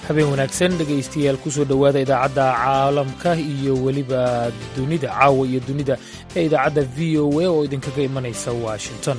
habeen wanaagsan dhegaystayaal kusoo dhowaada idaacadda caalamka iyo weliba dunida caawa iyo dunida ee idaacadda v o a oo idinkaga imanaysa washington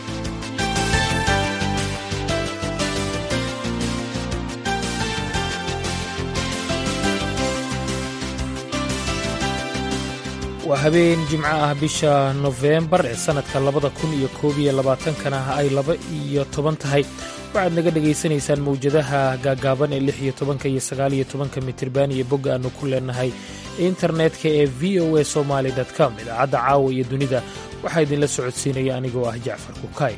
waa habeen jimco ah bisha nofembar ee sannadka labada kun iyo koob iyo labaatankana ay laba iyo toban tahay waxaad naga dhegaysanaysaan mawjadaha gaagaaban ee lix iyo tobanka iyo sagaal iyo tobanka mitirban iyo bogga aannu ku leenahay internetka ee v o a somaali com idaacadda caawa iyo dunida waxaa idinla socodsiinaya anigoo ah jacfar kukaay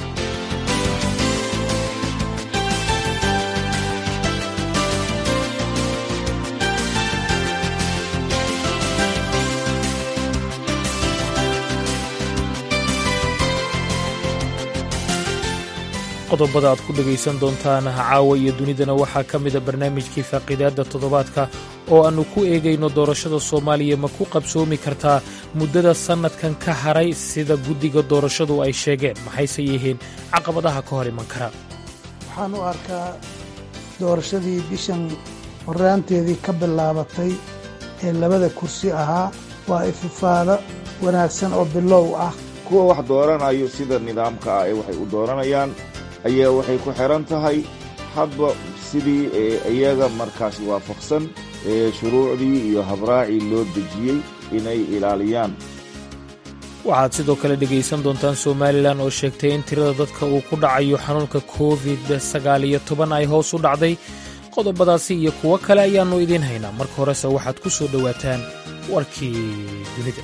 qodobada aad ku dhegaysan doontaan caawa iyo dunidana waxaa ka mida barnaamijkii faaqiidaadda toddobaadka oo aannu ku eegayno doorashada soomaaliya ma ku qabsoomi kartaa muddada sannadkan ka haray sida guddiga doorashadu ay sheegeen maxayse yihiin caqabadaha ka hor iman kara waxaan u arkaa doorashadii bishan horraanteedii ka bilaabatay ee labada kursi ahaa waa ififaado wanaagsan oo bilow ah kuwa wax dooranayo sida nidaamka ah ee waxay u dooranayaan ayaa waxay ku xidhan tahay hadba sidii iyaga markaas waafaqsan ee shuruucdii iyo habraacii loo dejiyey inay ilaaliyaan waxaad sidoo kale dhegaysan doontaan somalilan oo sheegtay in tirada dadka uu ku dhacayo xanuunka covid sagaal iyo toban ay hoos u dhacday qodobadaasi iyo kuwo kale ayaannu idiin haynaa marka horese waxaad ku soo dhowaataan warkii dunida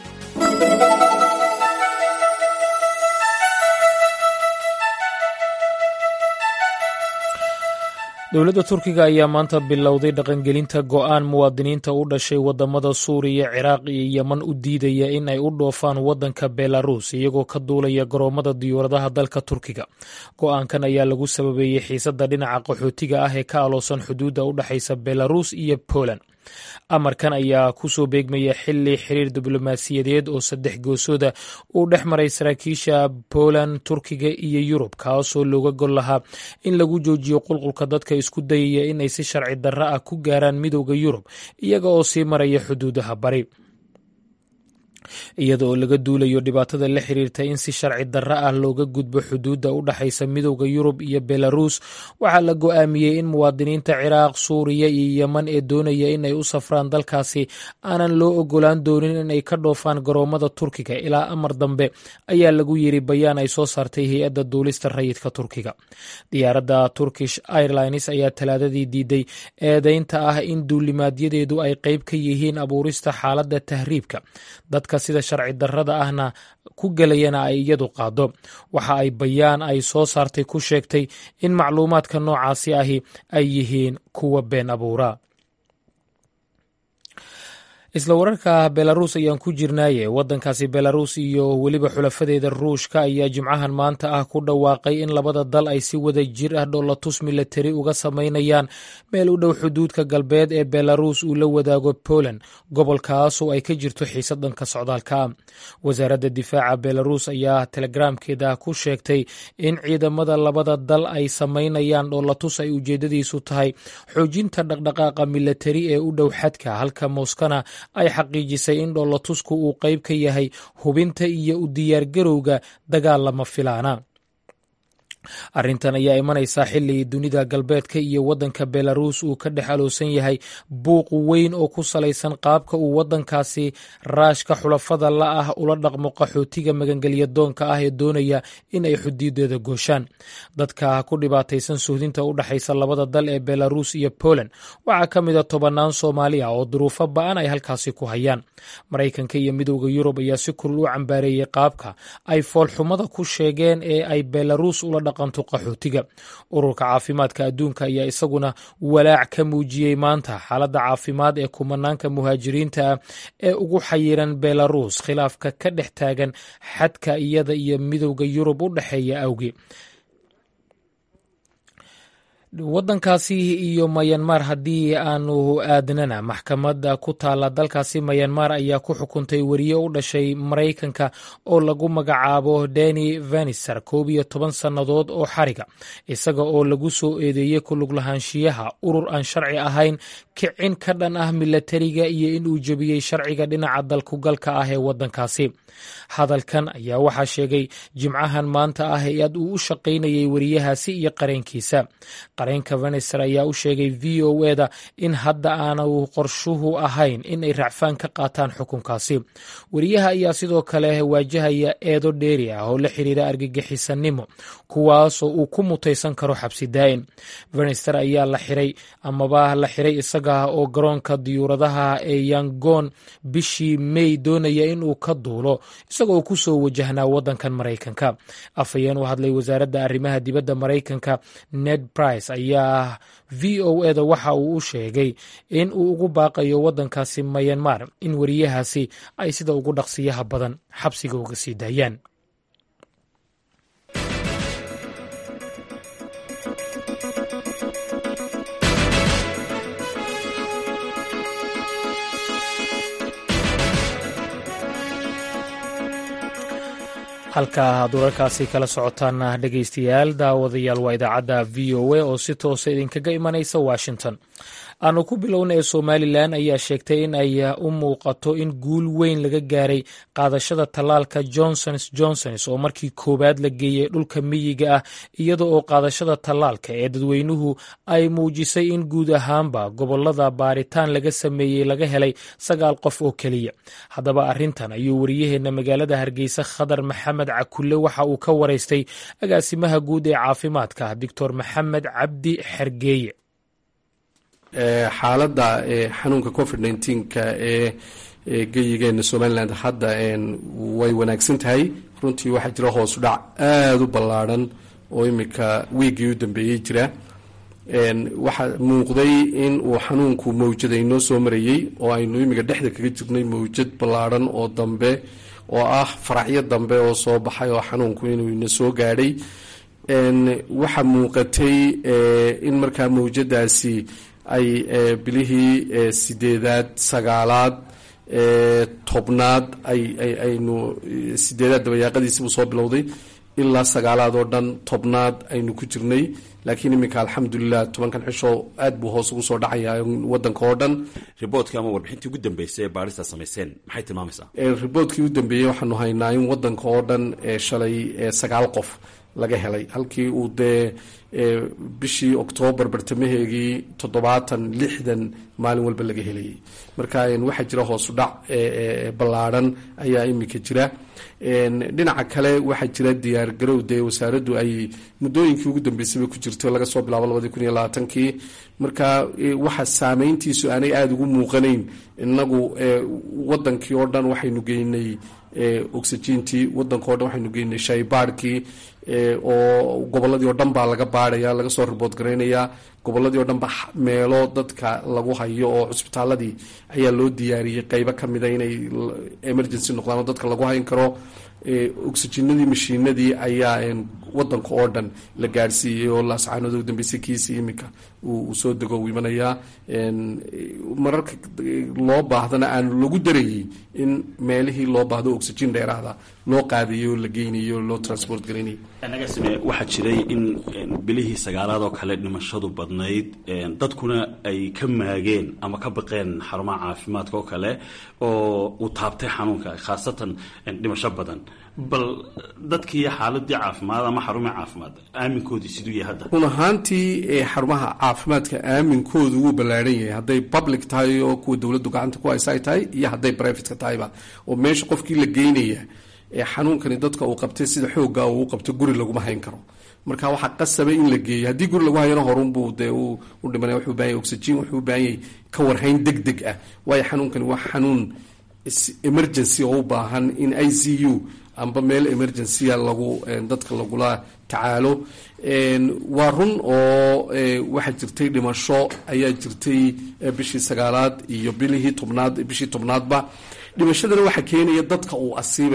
dowladda turkiga ayaa maanta bilowday dhaqangelinta go'aan muwaadiniinta u dhashay waddamada suuriya ciraaq iyo yeman u diidaya in ay u dhoofaan waddanka belarus iyagoo ka duulaya garoommada diyuuradaha dalka turkiga go'aankan ayaa lagu sababeeyey xiisadda dhinaca qaxootiga ah ee ka aloosan xuduudda u dhexaysa belarus iyo poland amarkan ayaa ku soo beegmaya xili xiriir diblomaasiyadeed oo saddex goosooda uu dhex maray saraakiisha poland turkiga iyo yurub kaasoo looga gol lahaa in lagu joojiyo qulqulka dadka isku dayaya in ay si sharci darro ah ku gaaraan midowda yurub iyaga oo sii maraya xuduudaha bari iyada oo laga duulayo dhibaatada la xiriirta in si sharci darro ah looga gudbo xuduudda u dhexaysa midowda yurub iyo belarus waxaa la go'aamiyey in muwaadiniinta ciraaq suuriya iyo yeman ee doonaya in ay u safraan dalkaasi aanan loo ogolaan doonin inay ka dhoofaan garoommada turkiga ilaa amar dambe ayaa lagu yiri bayaan ay soo saartay hay-adda duulista rayidka turkiga diyaaradda turkish airlines ayaa talaadadii diiday eedeynta ah in duulimaadyadeedu ay qayb ka yihiin abuurista xaaladda tahriibka dadka sida sharci darrada ahna ku gelayana ay iyadu qaado waxa ay bayaan ay soo saartay ku sheegtay in macluumaadka noocaasi ahi ay yihiin kuwa been abuura isla wararka belarus ayaan ku jirnaaye waddankaasi belarus iyo weliba xulafadeeda ruushka ayaa jimcahan maanta ah ku dhawaaqay in labada dal ay si wada jir ah dhoolatus milatari uga samaynayaan meel u dhow xuduudka galbeed ee belarus uu la wadaago poland gobolkaasoo ay ka jirto xiisad dhanka socdaalka ah wasaaradda difaaca belarus ayaa telegramkeeda ku sheegtay in ciidamada labada dal ay samaynayaan dhoolatus ay ujeedadiisu tahay xoojinta dhaqdhaqaaqa milatari ee u dhow xadka halka moskana ay xaqiijisay in dhoolatusku uu qayb ka yahay hubinta iyo u diyaargarowga dagaal lama filaana arrintan ayaa imanaysaa xili dunida galbeedka iyo waddanka belarus uu ka dhex aloosan yahay buuq weyn oo ku salaysan qaabka uu waddankaasi raashka xulafada la ah ula dhaqmo qaxootiga magangelya doonka ah ee doonaya in ay xuduudeeda gooshaan dadka ku dhibaataysan suhdinta u dhexaysa labada dal ee belarus iyo poland waxaa ka mid a tobannaan soomaali ah oo duruufo ba-an ay halkaasi ku hayaan maraykanka iyo midowda yurub ayaa si kulul u cambaareeyey qaabka ay foolxumada ku sheegeen ee ay belarus ula dhaqanto qaxootiga ururka caafimaadka adduunka ayaa isaguna walaac ka muujiyey maanta xaaladda caafimaad ee kumanaanka muhaajiriinta ah ee ugu xayiran belarus khilaafka ka dhex taagan xadka iyada iyo midowda yurub u dhexeeya awgi waddankaasi iyo mayanmar haddii aanu aadnana maxkamadda ku taala dalkaasi mayanmar ayaa ku xukuntay weriye u dhashay maraykanka oo lagu magacaabo deni veniser koob iyo toban sannadood oo xariga isaga oo lagu soo eedeeyey kulug lahaanshiyaha urur aan sharci ahayn kicin ka dhan ah milatariga iyo in uu jebiyey sharciga dhinaca dalkugalka ah ee waddankaasi hadalkan ayaa waxaa sheegay jimcahan maanta ah ee aad uu u shaqaynayay weriyahaasi iyo qareenkiisa qareenka veneser ayaa u sheegay v o eda in hadda aanu qorshuhu ahayn in ay racfaan ka qaataan xukunkaasi weriyaha ayaa sidoo kale waajahaya eedo dheeri ah oo la xiriira argagixisanimo kuwaasoo uu ku mutaysan karo xabsi daa'in venester ayaa la xiray amaba la xiray isaga oo garoonka diyuuradaha ee yangon bishii may doonaya inuu ka duulo isagoo ku soo wajahnaa waddankan maraykanka afhayeen u hadlay wasaaradda arrimaha dibadda maraykanka ned brice ayaa v o eda waxa uu u sheegay in uu ugu baaqayo waddankaasi mayanmar in weriyahaasi ay sida ugu dhaqsiyaha badan xabsiga uga sii daayaan halka aad wararkaasi kala socotaan dhegaystayaal daawadayaal waa idaacadda v o a oo si toosa idinkaga imanaysa washington aanu ku bilowna ee somalilan ayaa sheegtay in ay u muuqato in guul weyn laga gaaray qaadashada tallaalka johnsons johnsons oo markii koowaad la geeyey dhulka miyiga ah iyada oo qaadashada tallaalka ee dadweynuhu ay muujisay in guud ahaanba gobolada baaritaan laga sameeyey laga helay sagaal qof oo keliya haddaba arrintan ayuu wariyaheenna magaalada hargeysa khadar maxamed cakulle waxa uu ka waraystay agaasimaha guud ee caafimaadka doctor maxamed cabdi xergeeye xaaladda xanuunka covid nneteen-ka ee geyigeena somaliland hadda way wanaagsan tahay runtii waxaa jira hoosu dhac aada u ballaadhan oo imika wiiggii u dambeeyey jira waxaa muuqday in uu xanuunku mawjad aynoo soo marayey oo aynu imika dhexda kaga jirnay mawjad ballaadhan oo dambe oo ah faracyo dambe oo soo baxay oo xanuunku inuu ina soo gaadhay waxaa muuqatay in markaa mawjadaasi ay bilihii sideedaad sagaalaad tobnaad ayaynu sideedaad dabayaaqadiisibuu soo bilowday ilaa sagaalaad oo dhan tobnaad aynu ku jirnay laakiin iminka alxamdulilah tobankan cisho aad buu hoos ugu soo dhacaya wadanka oo dhan riboodka ama warbixintii ugu dambeysay ee baarista samayseen maxay tilmaamaysaa riboodkii u dambeeyey waxaanu haynaa in wadanka oo dhan shalay sagaal qof laga helay halkii uu dee bishii oktoobar bartamaheegii toddobaatan lixdan maalin walba laga helayay marka waxaa jira hoosu dhac ballaadhan ayaa imika jira dhinaca kale waxaa jira diyaar garow dee wasaaraddu ay muddooyinkii ugu dambeysayba ku jirto laga soo bilaabo labadii kun iyo labaatankii marka waxa saameyntiisu aanay aada ugu muuqanayn inagu wadankii oo dhan waxaynu geynay oxygentii wadanka o dhan waxaynu geynay shaybaarhkii oo goboladii oo dhan baa laga baarhaya laga soo ribood garaynayaa goboladii o dhan ba meelo dadka lagu hayo oo cusbitaaladii ayaa loo diyaariyey qeybo ka mida inay emergency noqdaan oo dadka lagu hayn karo oxygenadii mashiinadii ayaa wadanka oo dhan la gaadhsiiyey oo laascaanood ugu dambeysay kiisii iminka uu soo dego u imanayaa mararka loo baahdana aan lagu darayey in meelihii loo baahdo oxygen dheeraada loo qaadayay oo la geynayay oo loo transport garaynayay nagasime waxaa jiray in bilihii sagaalaad oo kale dhimashadu badnayd dadkuna ay ka maageen ama ka baqeen xarumaha caafimaadka oo kale oo uu taabtay xanuunka khaasatan dhimasho badan bal dadkii xaaladii caafimaad ama xarumihii caafimaad aaminkoodii siduu yahay hadda run ahaantii xarumaha caafimaadka aaminkoodu wuu ballaadhan yahay hadday public tahay oo kuwa dowladdu gacanta ku haysa ay tahay iyo hadday privateka tahayba oo meesha qofkii la geynaya xanuunkani dadka uu qabtay sida xooga uu qabto guri laguma hayn karo marka waxaa qasaba in la geeyo haddii guri lagu hayana horunbuu dee u dhimanaya wuxuu bahan yahy oxygen wuxuu u baahan yahay ka warhayn deg deg ah waayo xanuunkani waa xanuun emergency oo u baahan in i c u amba meel emergencya lagu dadka lagula tacaalo waa run oo waxaa jirtay dhimasho ayaa jirtay bishii sagaalaad iyo bilihii tobnaad bishii tobnaadba dhimashadana waxaa keenaya dadka uu asiibayo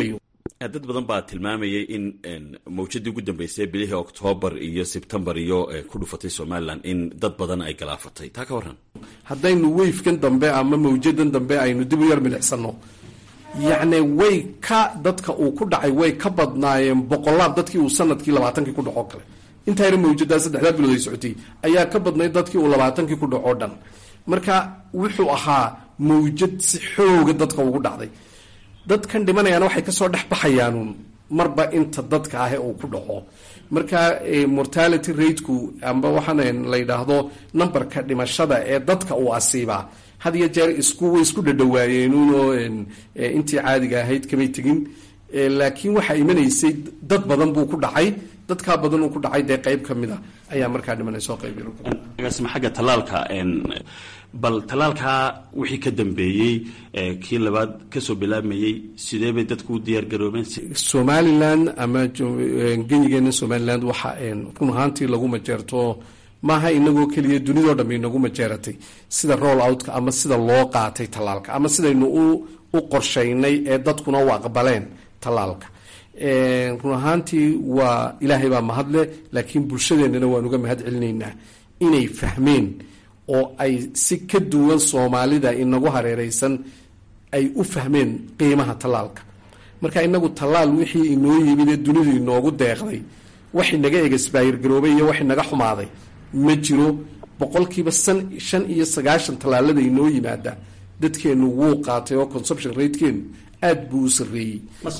dad badan baa tilmaamayay in mawjadii ugu dambeysay bilihii oktoobar iyo sebtembar iyo ku dhufatay somalilan in dad badan ay galaafatay taa ka warran haddaynu weyfkan dambe ama mawjadan dambe aynu dib u yar milicsano yacni way ka dadka uu ku dhacay way ka badnaayeen boqolaab dadkii uu sanadkii labaatankii ku dhaco kale intaa yar mawjadaa saddexdaa bilood ay socotay ayaa ka badnayd dadkii uu labaatankii ku dhaco dhan marka wuxuu ahaa mawjad si xooga dadka ugu dhacday dadkan dhimanayaana waxay kasoo dhex baxayaanuun marba inta dadka ah uu ku dhaco marka mortality rateku amba waxaan la yidhaahdo numberka dhimashada ee dadka uu asiibaa had iyo jeer isku way isku dhadhawaayeenuunoo intii caadiga ahayd kamay tegin laakiin waxaa imanaysay dad badan buu ku dhacay dadkaa badan uu ku dhacay dee qayb ka mid a ayaa markaa dhimanaysoo qayb agaasima xagga tallaalka bal tallaalkaa wixii ka dambeeyey kii labaad kasoo bilaabmayey sidee bay dadku u diyaar garoobeen somalilan ama genyigeena somaliland waxa run ahaantii lagu majeerto maaha inagoo keliya dunidao dhan inagu majeeratay sida roll outka ama sida loo qaatay tallaalka ama sidaynu u qorshaynay ee dadkuna u aqbaleen tallaalka run ahaantii waa ilaahay baa mahadle laakiin bulshadeennana waan uga mahad celinaynaa inay fahmeen oo ay si ka duwan soomaalida inagu hareereysan ay u fahmeen qiimaha tallaalka marka inagu tallaal wixii inoo yimid ee dunidu inoogu deeqday wax inaga egasbaayir garoobay iyo wax inaga xumaaday ma jiro boqolkiiba san shan iyo sagaashan tallaalada inoo yimaada dadkeenu wuu qaatay oo consumption ratekeenu aada buu u sarreeyey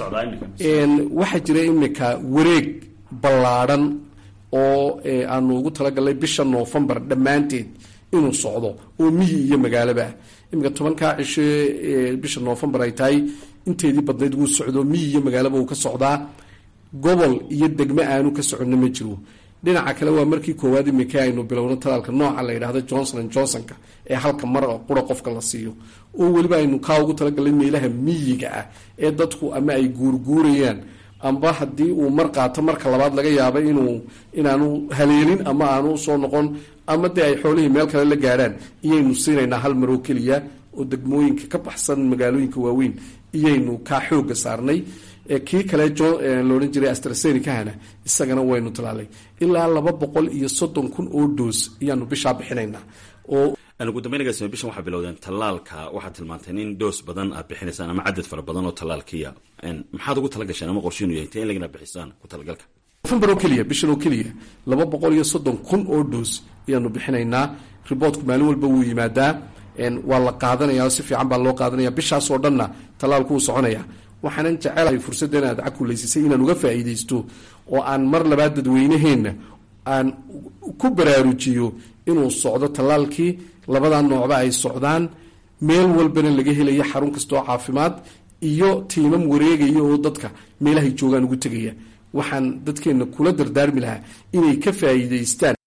waxaa jira imika wareeg ballaadhan oo aanu ugu talagalnay bisha noofembar dhammaanteed inuu socdo oo miyi iyo magaalaba iminka tobankaa cisho bisha noofembar ay tahay inteedii badnayd wuu socdo miyi iyo magaalaba uu ka socdaa gobol iyo degmo aanu ka soconno ma jiro dhinaca kale waa markii koowaad imika aynu bilowno talaalka nooca la yidhahdo johnson and johnsonka ee halka mar qura qofka la siiyo oo weliba aynu kaa ugu talagalnay meelaha miyiga ah ee dadku ama ay guurguurayaan amba haddii uu mar qaato marka labaad laga yaaba inuu inaanu haleelin ama aanu soo noqon ama dee ay xoolihii meel kale la gaadhaan iyaynu siinaynaa hal maroo keliya oo degmooyinka ka baxsan magaalooyinka waaweyn iyaynu kaa xooga saarnay kii kale loodhan jiray astrasenikahana isagana waynu talaalay ilaa laba boqol iyo soddon kun oo doos ayaanu bishaa bixinaynaa oo ugu dambeynagaasima bishan waxaa bilowdeen tallaalka waxaad tilmaanteen in doos badan aad bixinaysaan ama cadad fara badan oo tallaalkiya maxaad ugu tala gasheen ama qorshiinu yahay intee in lagana bixisaan ku talagalka nofembar oo keliya bishan oo keliya laba boqol iyo soddon kun oo doos ayaanu bixinaynaa riboortku maalin walba wuu yimaadaa waa la qaadanaya si fiican baa loo qaadanaya bishaasoo dhanna tallaalku wuu soconaya waxaanan jecelahay fursadda inaad cakulaysiisay inaan uga faa'iidaysto oo aan mar labaad dadweynaheenna aan ku baraarujiyo inuu socdo tallaalkii labada noocba ay socdaan meel walbana laga helayo xarun kastaoo caafimaad iyo tiimam wareegaya oo dadka meelahay joogaan ugu tegaya waxaan dadkeenna kula dardaarmi lahaa inay ka faa'iidaystaan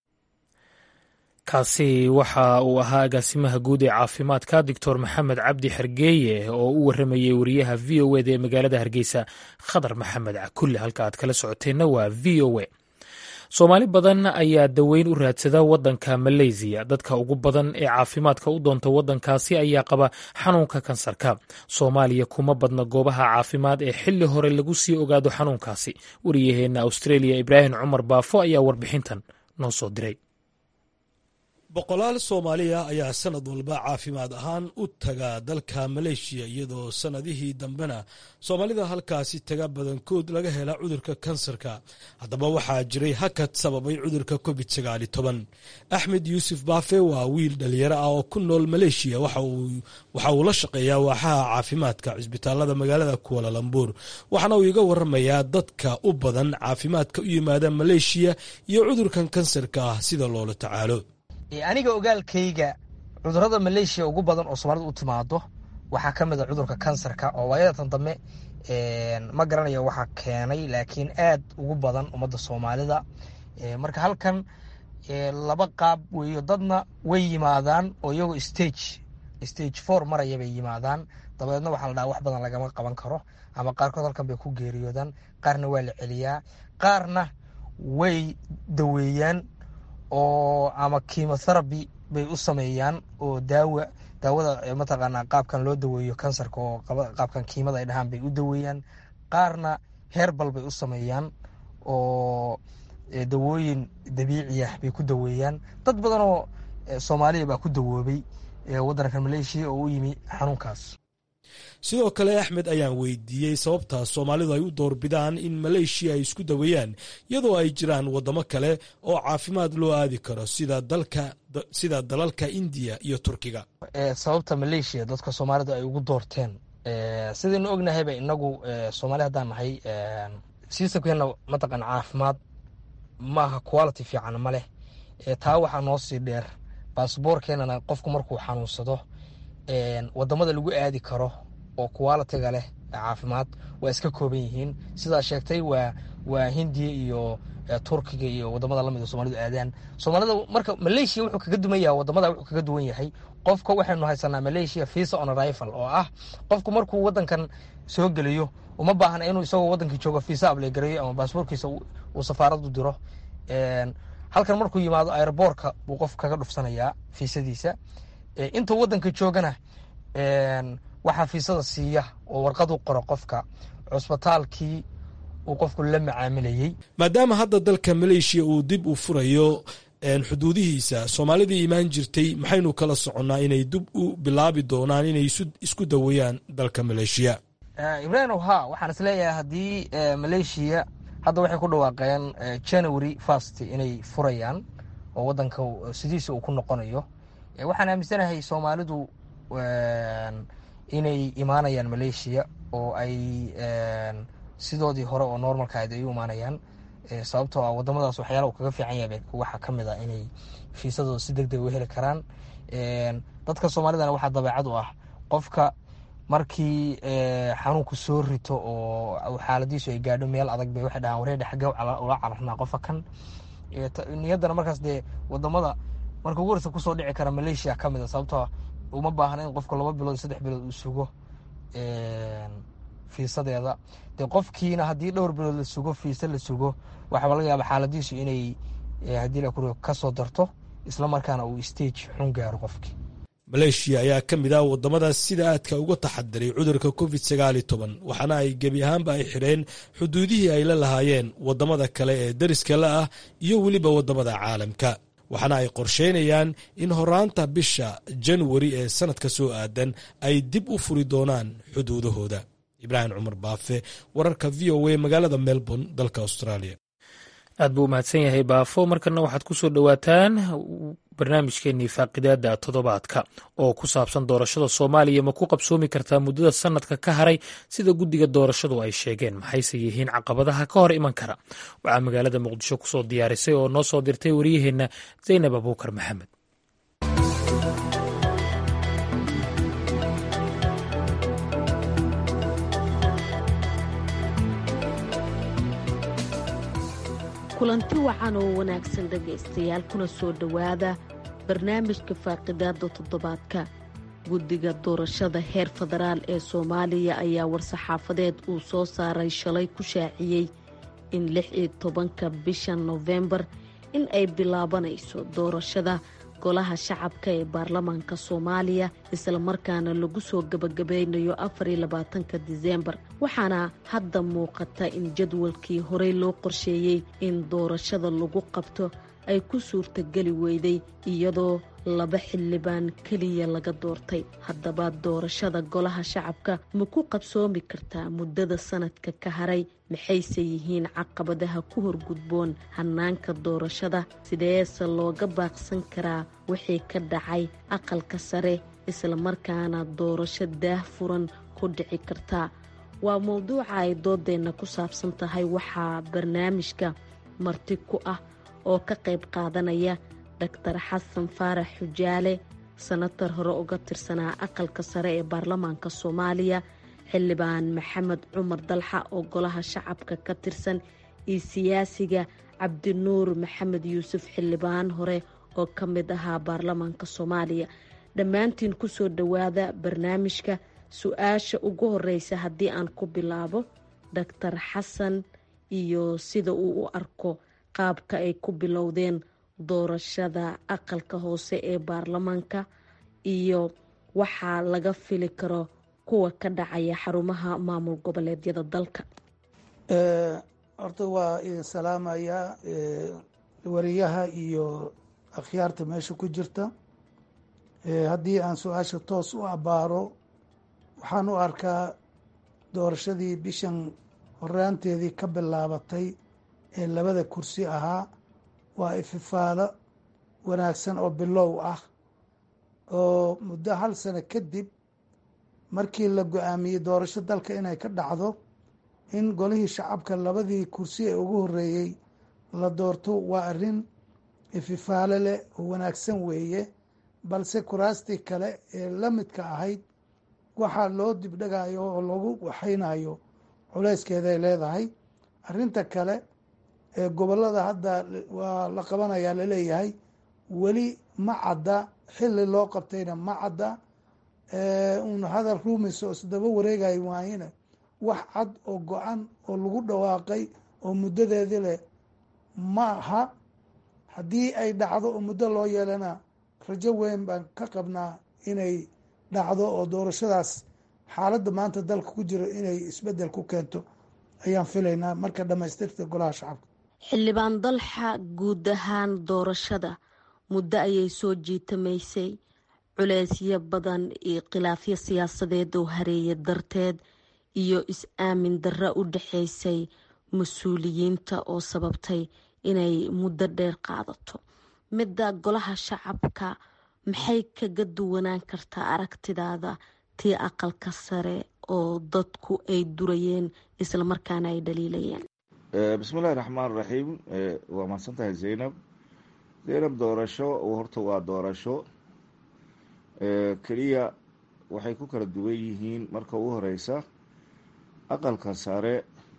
kaasi waxa uu ahaa agaasimaha guud ee caafimaadka doctor maxamed cabdi xergeeye oo u waramayey wariyaha v o eda ee magaalada hargeysa khadar maxamed cakulle halka aad kala socoteenna waa v o a soomaali badan ayaa daweyn u raadsada waddanka maleysiya dadka ugu badan ee caafimaadka u doonta waddankaasi ayaa qaba xanuunka kansarka soomaaliya kuma badna goobaha caafimaad ee xilli hore lagu sii ogaado xanuunkaasi wariyaheenna australia ibraahim cumar baafo ayaa warbixintan noo soo diray boqolaal soomaaliya ayaa sanad walba caafimaad ahaan u taga dalka maleeshiya iyadoo sannadihii dambena soomaalida halkaasi taga badankood laga hela cudurka kansarka haddaba waxaa jiray hakad sababay cudurka covid sagaali toban axmed yuusuf baafe waa wiil dhalinyaro ah oo ku nool maleeshiya waxa uu la shaqeeyaa waaxaha caafimaadka cisbitaalada magaalada kuwalalambuur waxaana uu iga waramayaa dadka u badan caafimaadka u yimaada maleeshiya iyo cudurkan kansarka ah sida loola tacaalo aniga ogaalkayga cudurada maleeshiya ugu badan oo soomaalida u timaado waxaa ka mid a cudurka kansarka oo waayadatan dambe ma garanayo waxaa keenay laakiin aad ugu badan ummadda soomaalida marka halkan laba qaab weeyo dadna way yimaadaan oo iyagoo stage stage four maraya bay yimaadaan dabadeedna waxaa la dhaha wax badan lagama qaban karo ama qaarkood halkan bay ku geeriyoodaan qaarna waa la celiyaa qaarna way daweeyaan oo ama kimotherapy bay u sameeyaan oo daawa daawada mataqaanaa qaabkan loo daweeyo kansarka oo qaabkan kiimada ay dhahaan bay u daweeyaan qaarna heerbal bay u sameeyaan oo dawooyin dabiici ah bay ku daweeyaan dad badan oo soomaaliya baa ku dawoobay waddanka maleeshiya oo u yimi xanuunkaas sidoo kale axmed ayaan weydiiyey sababtaas soomaalidu ay u doorbidaan in maleeshiya ay isku daweeyaan iyadoo ay jiraan waddamo kale oo caafimaad loo aadi karo sida dalka sida dalalka indiya iyo turkiga sababta maleeshiya dadka soomaalidu ay ugu doorteen sidaynu ognahayba inagu soomaali haddaan nahay sistamkeenna mataqan caafimaad maaha quality fiican ma leh taa waxaa noo sii dheer baasboorkeenana qofku markuu xanuunsado wadamada lagu aadi karo oo qualitiga leh caafimaad waa iska kooban yihiin sidaa sheegtay waa waa hindiya iyo turkiga iyo wadamada lamid soomalidu aadaan soomaalida marka maleeshiya wuxuu kaga duwan yahay wadamada wuxuu kaga duwan yahay qofka waxaynu haysanaa maleeshiya visa on arrival oo ah qofku markuu wadankan soo geliyo uma baahna inuu isagoo wadankii joogo visa ablegareeyo ama baasboorkiisa uu safaaradu diro halkan markuu yimaado aeroboorka buu qof kaga dhufsanayaa fiisadiisa intuu wadanka joogana waxaa fiisada siiya oo warqadu qoro qofka cusbitaalkii uu qofku la macaamilayey maadaama hadda dalka maleeshiya uu dib u furayo xuduudihiisa soomaalidii imaan jirtay maxaynu kala soconnaa inay dib u bilaabi doonaan inay isku daweeyaan dalka maleeshiya ibraahim ha waxaan isleeyahay haddii maleeshiya hadda waxay ku dhawaaqeen january first inay furayaan oo wadanka sidiisa uu ku noqonayo waxaan aaminsanahay soomaalidu inay imaanayaan maleeshiya oo ay sidoodii hore oo normalka ahayd ay u imaanayaan sababtoo ah wadamadaas waxyaala uu kaga fiican yahay waxaa ka mid ah inay fiisadooda si deg deg u heli karaan dadka soomaalidana waxaa dabeecad u ah qofka markii xanuunku soo rito oo xaaladiisu ay gaadho meel adag bay waxay dhahaan wareedha xagge ula cararnaa qofa kan niyaddana markaas dee wadamada marka ugu horeysa kusoo dhici kara maleeshiya ka mid a sababtoo uma baahna in qofka laba bilood saddex bilood uu sugo fiisadeeda dee qofkiina haddii dhowr bilood la sugo fiisa la sugo waxaaba laga yaaba xaaladiisu inay haddii la kuri kasoo darto isla markaana uu stage xun gaaro qofkii maleeshiya ayaa ka mid ah wadamadaas sida aadka uga taxadiray cudurka covid sagaal iyo toban waxaana ay gebi ahaanba ay xidheen xuduudihii ay la lahaayeen wadamada kale ee deriska la ah iyo weliba wadamada caalamka waxaana ay qorsheynayaan in horaanta bisha januari ee sanadka soo aadan ay dib u furi doonaan xuduudahooda ibraahim cumar baafe wararka v o a magaalada melbourne dalka australia aad buu umahadsan yahay baafo markana waxaad ku soo dhowaataan barnaamijkeenii faaqidaada toddobaadka oo ku saabsan doorashada soomaaliya ma ku qabsoomi kartaa muddada sanadka ka haray sida guddiga doorashadu ay sheegeen maxayse yihiin caqabadaha ka hor iman kara waxaa magaalada muqdisho kusoo diyaarisay oo noo soo dirtay waryaheenna zaynab abuukar maxamed kulanti wacan oo wanaagsan dhegaystayaal kuna soo dhowaada barnaamijka faaqidaada toddobaadka guddiga doorashada heer federaal ee soomaaliya ayaa war-saxaafadeed uu soo saaray shalay ku shaaciyey in lix iyo tobanka bisha nofembar in ay bilaabanayso doorashada golaha shacabka ee baarlamaanka soomaaliya islamarkaana lagu soo gabagabeynayo afariyo labaatanka diseembar waxaana hadda muuqata in jadwalkii horey loo qorsheeyey in doorashada lagu qabto ay ku suurtageli weyday iyadoo laba xildhibaan keliya laga doortay haddaba doorashada golaha shacabka ma ku qabsoomi kartaa muddada sanadka ka haray maxayse yihiin caqabadaha ku horgudboon hannaanka doorashada sideese looga baaqsan karaa wixii ka dhacay aqalka sare islamarkaana doorasho daah furan ku dhici kartaa waa mowduuca ay doodeenna ku saabsan tahay waxaa barnaamijka marti ku ah oo ka qayb qaadanaya doctor xasan faarax xujaale sanatar hore uga tirsanaa aqalka sare ee baarlamaanka soomaaliya xildhibaan maxamed cumar dalxa oo golaha shacabka ka tirsan iyo siyaasiga cabdinuur maxamed yuusuf xildhibaan hore oo ka mid ahaa baarlamaanka soomaaliya dhammaantiin kusoo dhowaada barnaamijka su-aasha ugu horeysa haddii aan ku bilaabo doctor xasan iyo sida uu u arko qaabka ay ku bilowdeen doorashada aqalka hoose ee baarlamaanka iyo waxaa laga fili karo kuwa ka dhacaya xarumaha maamul goboleedyada dalka horta waa idin salaamayaa wariyaha iyo akhyaarta meesha ku jirta haddii aan su-aasha toos u abbaaro waxaan u arkaa doorashadii bishan horaanteedii ka bilaabatay ee labada kursi ahaa waa ififaalo wanaagsan oo bilow ah oo muddo hal sano kadib markii la go-aamiyey doorasho dalka inay ka dhacdo in golihii shacabka labadii kursi ee ugu horreeyey la doorto waa arrin ififaalo leh oo wanaagsan weeye balse kuraastii kale ee la midka ahayd waxaa loo dibdhagayo oo lagu waxaynayo culeyskeeday leedahay arrinta kale ee gobollada hadda waa la qabanayaa laleeyahay weli ma cadda xilli loo qabtayna ma cadda un hadal ruumis oo isdaba wareegayo waayina wax cad oo go-an oo lagu dhawaaqay oo muddadeedi leh ma aha haddii ay dhacdo oo muddo loo yeelana rajo weyn baan ka qabnaa inay dhacdo oo doorashadaas xaaladda maanta dalka ku jiro inay isbeddel ku keento ayaan filaynaa marka dhammaystirta golaha shacabka xildhibaan dalxa guud ahaan doorashada muddo ayay soo jiitamaysay culeysyo badan iyo khilaafyo siyaasadeed oo hareeya darteed iyo is-aamin darro u dhexaysay mas-uuliyiinta oo sababtay inay muddo dheer qaadato midda golaha shacabka maxay kaga duwanaan kartaa aragtidaada tii aqalka sare oo dadku ay durayeen islamarkaana ay dhaliilayeen bismillahi raxmaan raxiim waa mahadsan tahay zaynab zaynab doorasho horta waa doorasho keliya waxay ku kala duwan yihiin marka ugu horeysa aqalka sare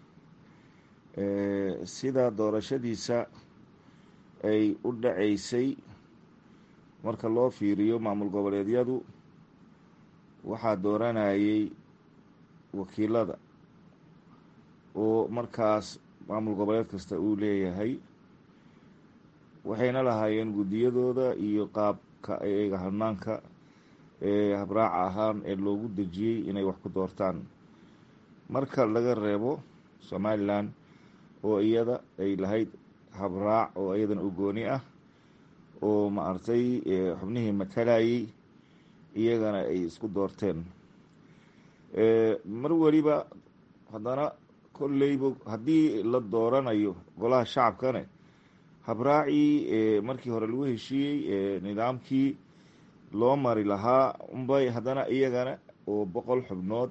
sida doorashadiisa ay u dhaceysay marka loo fiiriyo maamul goboleedyadu waxaa dooranayay wakiilada oo markaas maamul goboleed kasta uu leeyahay waxayna lahaayeen guddiyadooda iyo qaabka ayaga hanaanka ee habraaca ahaan ee loogu dejiyey inay wax ku doortaan marka laga reebo somalilan oo iyada ay lahayd habraac oo iyadana u gooni ah oo maaragtay xubnihii matalayay iyagana ay isku doorteen mar weliba haddana kolleyba haddii la dooranayo golaha shacabkane habraacii markii hore lagu heshiiyey nidaamkii loo mari lahaa unbay haddana iyagana oo boqol xubnood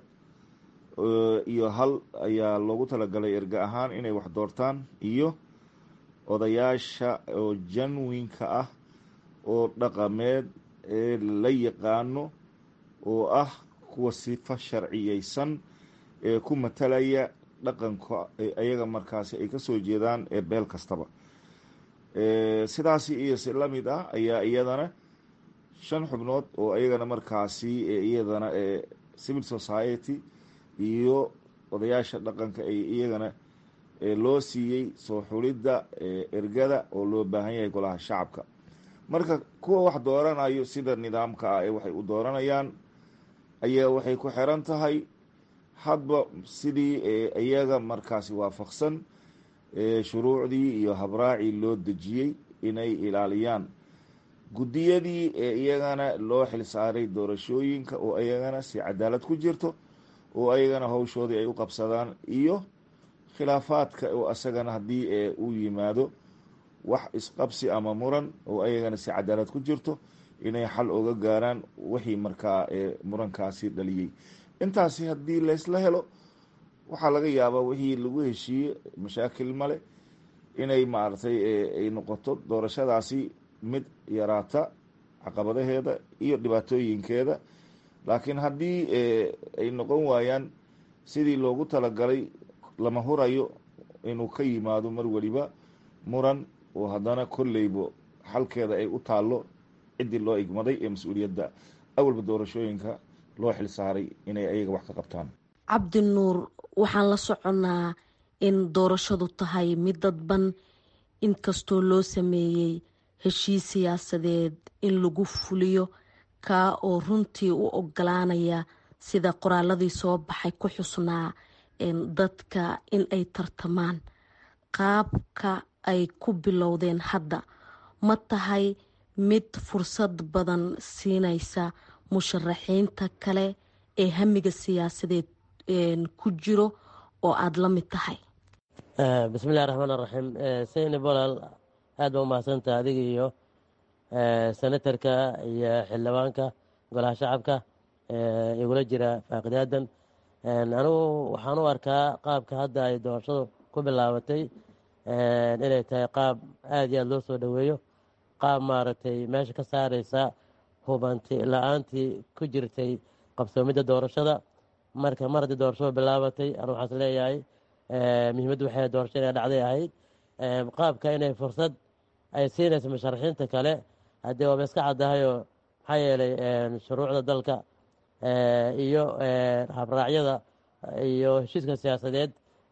iyo hal ayaa loogu talagalay erga ahaan inay wax doortaan iyo odayaasha oo janwinka ah oo dhaqameed ee la yaqaano oo ah kuwa sifa sharciyeysan ee ku matalaya dhaqanka ayaga markaasi ay kasoo jeedaan ee beel kastaba sidaasi iyo si la mid ah ayaa iyadana shan xubnood oo iyagana markaasi iyadana civil society iyo odayaasha dhaqanka ay iyagana loo siiyey soo xulidda ergada oo loo baahan yahay golaha shacabka marka kuwa wax dooranayo sida nidaamka ah ee waxay u dooranayaan ayaa waxay ku xiran tahay hadba sidii iyaga markaasi waafaqsan shuruucdii iyo habraacii loo dejiyey inay ilaaliyaan guddiyadii ee iyagana loo xilsaaray doorashooyinka oo iyagana si cadaalad ku jirto oo ayagana hawshoodii ay u qabsadaan iyo khilaafaadka oo asagana haddii uu yimaado wax isqabsi ama muran oo ayagana si cadaalad ku jirto inay xal oga gaaraan wixii markaa murankaasi dhaliyey intaasi haddii laysla helo waxaa laga yaabaa wixii lagu heshiiyey mashaakil male inay maaragtay ay noqoto doorashadaasi mid yaraata caqabadaheeda iyo dhibaatooyinkeeda laakiin haddii ay noqon waayaan sidii loogu talagalay lama hurayo inuu ka yimaado mar weliba muran oo haddana kolleybo xalkeeda ay u taallo ciddii loo igmaday ee mas-uuliyadda awalba doorashooyinka loo xil saaray inay ayaga wax ka qabtaan cabdi nuur waxaan la soconnaa in doorashadu tahay mid dadban inkastoo loo sameeyey heshiis siyaasadeed in lagu fuliyo kaa oo runtii u ogolaanaya sida qoraaladii soo baxay ku xusnaa dadka in ay tartamaan qaabka ay ku bilowdeen hadda ma tahay mid fursad badan siinaysa musharaxiinta kale ee hamiga siyaasadeed ku jiro oo aada la mid tahay bismillahi raxmaan raxiim sayni bolal aad baa umahadsantaha adiga iyo senatarka iyo xildhibaanka golaha shacabka igula jira faaqidaadan anigu waxaan u arkaa qaabka hadda ay doorashadu ku bilaabatay inay tahay qaab aada iyo aada loo soo dhoweeyo qaab maaragtay meesha ka saareysa hubanti la-aantii ku jirtay qabsoomidda doorashada marka mar haddii doorashadu bilaabatay anu waxaas leeyahay muhiimaddu waxay doorasho inay dhacday ahayd qaabka inay fursad ay siinayso musharaxiinta kale haddii waaba iska caddahayoo maxaa yeelay shuruucda dalka iyo habraacyada iyo heshiiska siyaasadeed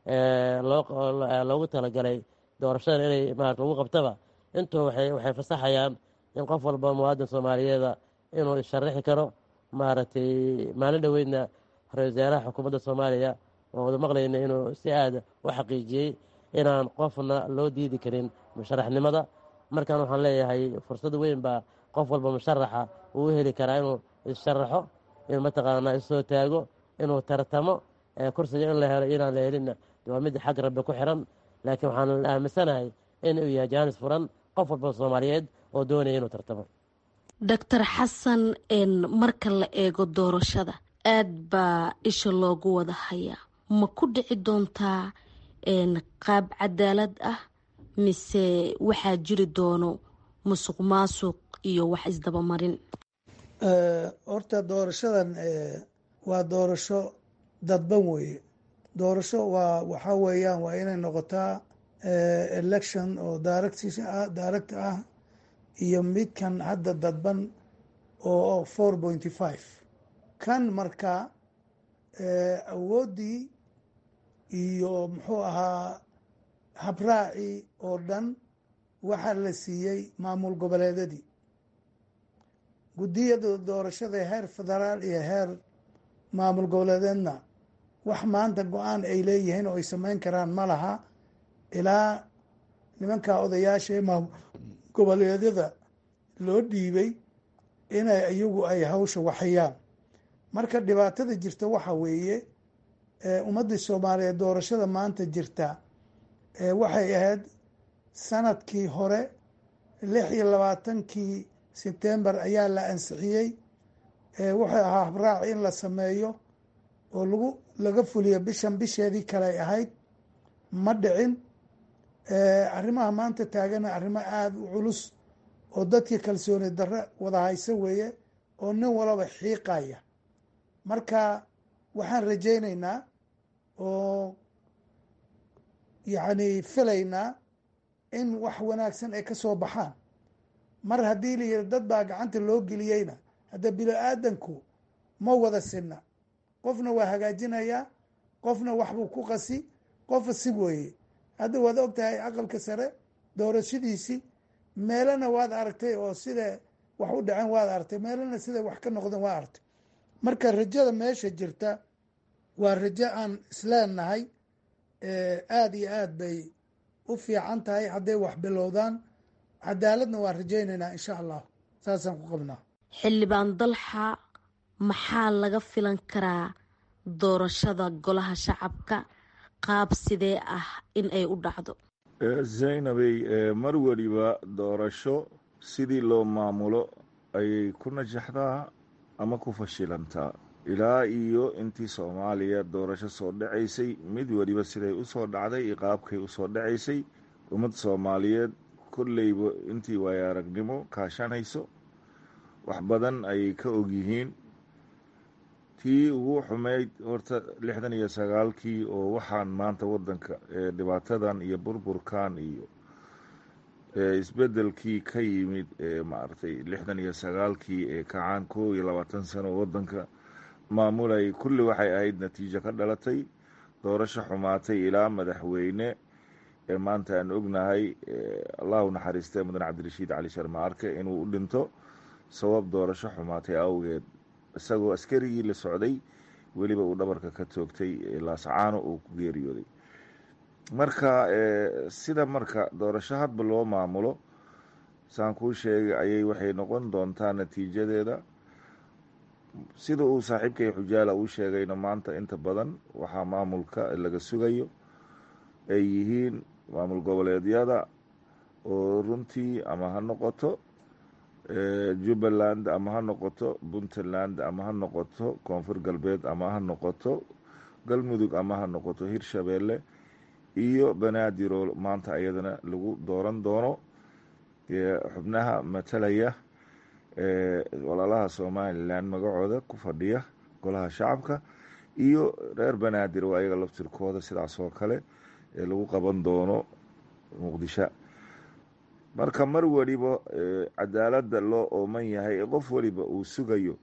loogu talagalay doorashada inay maarata lagu qabtaba intuu waxay fasaxayaan in qof walba muwaadin soomaaliyeeda inuu isharaxi karo maaragtay maalin dhoweydna ra-isul wasaaraha xukuumadda soomaaliya oo wada maqlayna inuu si aada u xaqiijiyey inaan qofna loo diidi karin musharaxnimada markan waxaan leeyahay fursad weyn baa qof walba musharaxa uu u heli karaa inuu isharaxo inuu mataqaanaa isoo taago inuu tartamo kursiga in la helo inaan la helinna waa mid xag rabbi ku xiran laakiin waxaan aaminsanahay in uu yahay jaanis furan qof walba soomaaliyeed oo doonaya inuu tartamo doctor xasan marka la eego doorashada aad baa isha loogu wada hayaa ma ku dhici doontaa qaab cadaalad ah mise waxaa jiri doono musuq maasuq iyo wax isdabamarin horta doorashadan waa doorasho dadban weeye doorasho waa waxaa weeyaan waa inay noqotaa election oo direct ah iyo midkan hadda dadban oo four pointy five kan marka awooddii iyo muxuu ahaa habraacii oo dhan waxaa la siiyey maamul goboleedadii guddiyada doorashada heer federaal iyo heer maamul goboleedeedna wax maanta go-aan ay leeyihiin oo ay sameyn karaan ma laha ilaa nimanka odayaasha ee maamul goboleedyada loo dhiibay inay iyagu ay hawsha waxayaan marka dhibaatada jirta waxa weeye ummaddii soomaaliyeed doorashada maanta jirta waxay ahayd sanadkii hore lix iyo labaatankii sebtembar ayaa la ansixiyey wuxuu ahaa habraac in la sameeyo oo lagu laga fuliyo bishan bisheedii kaley ahayd ma dhicin arrimaha maanta taagana arrimo aada u culus oo dadkii kalsooni darre wada haysa weeye oo nin walaba xiiqaya marka waxaan rajaynaynaa oo yacni filaynaa in wax wanaagsan ay ka soo baxaan mar haddii la yihi dad baa gacanta loo geliyeyna hadda bilo-aadanku ma wada sinna qofna waa hagaajinayaa qofna waxbuu ku qasi qofa si weeye hadda waad og tahay aqalka sare doorashadiisii meelana waad aragtay oo sida wax u dhaceen waad aragtay meelana sida wax ka noqdeen waa aragtay marka rajada meesha jirta waa rajo aan isleenahay aada iyo aad bay u fiican tahay hadday wax bilowdaan cadaaladna waan rajaynaynaa insha allah saasaan ku qabnaa xildhibaan dalxa maxaa laga filan karaa doorashada golaha shacabka qaab sidee ah in ay u dhacdo zaynabey mar weliba doorasho sidii loo maamulo ayay ku najaxdaa ama ku fashilantaa ilaa iyo intii soomaaliya doorasho soo dhacaysay mid weliba siday usoo dhacday iyo qaabkay usoo dhacaysay ummad soomaaliyeed kolleyba intii waayo aragnimo kaashanayso wax badan ayay ka ogyihiin tii ugu xumeyd horta lixdan iyo sagaalkii oo waxaan maanta wadanka dhibaatadan iyo burburkan iyo isbedelkii ka yimid maaragtay lixdan iyo sagaalkii ee kacaan kow iyo labaatan sano wadanka maamulayay kulli waxay ahayd natiijo ka dhalatay doorasho xumaatay ilaa madaxweyne ee maanta aan ognahay allahu naxariistay mudan cabdirashiid cali sharma arke inuu u dhinto sabab doorasho xumaatay awgeed isagoo askarigii la socday weliba uu dhabarka ka toogtay laasacaano uu ku geeriyooday marka sida marka doorasho hadba loo maamulo saan kuu sheegay ayay waxay noqon doontaa natiijadeeda sida uu saaxiibkay xujaala uu sheegayna maanta inta badan waxaa maamulka laga sugayo ay yihiin maamul goboleedyada oo runtii ama ha noqoto jubbaland ama ha noqoto puntland ama ha noqoto koonfur galbeed ama ha noqoto galmudug ama ha noqoto hirshabeelle iyo banaadiroo maanta iyadana lagu dooran doono xubnaha matalaya walaalaha somalilan magacooda ku fadhiya golaha shacabka iyo reer banaadir oo ayaga laftirkooda sidaas oo kale ee lagu qaban doono muqdisho marka mar weliba cadaaladda loo ooman yahay ee qof weliba uu sugayo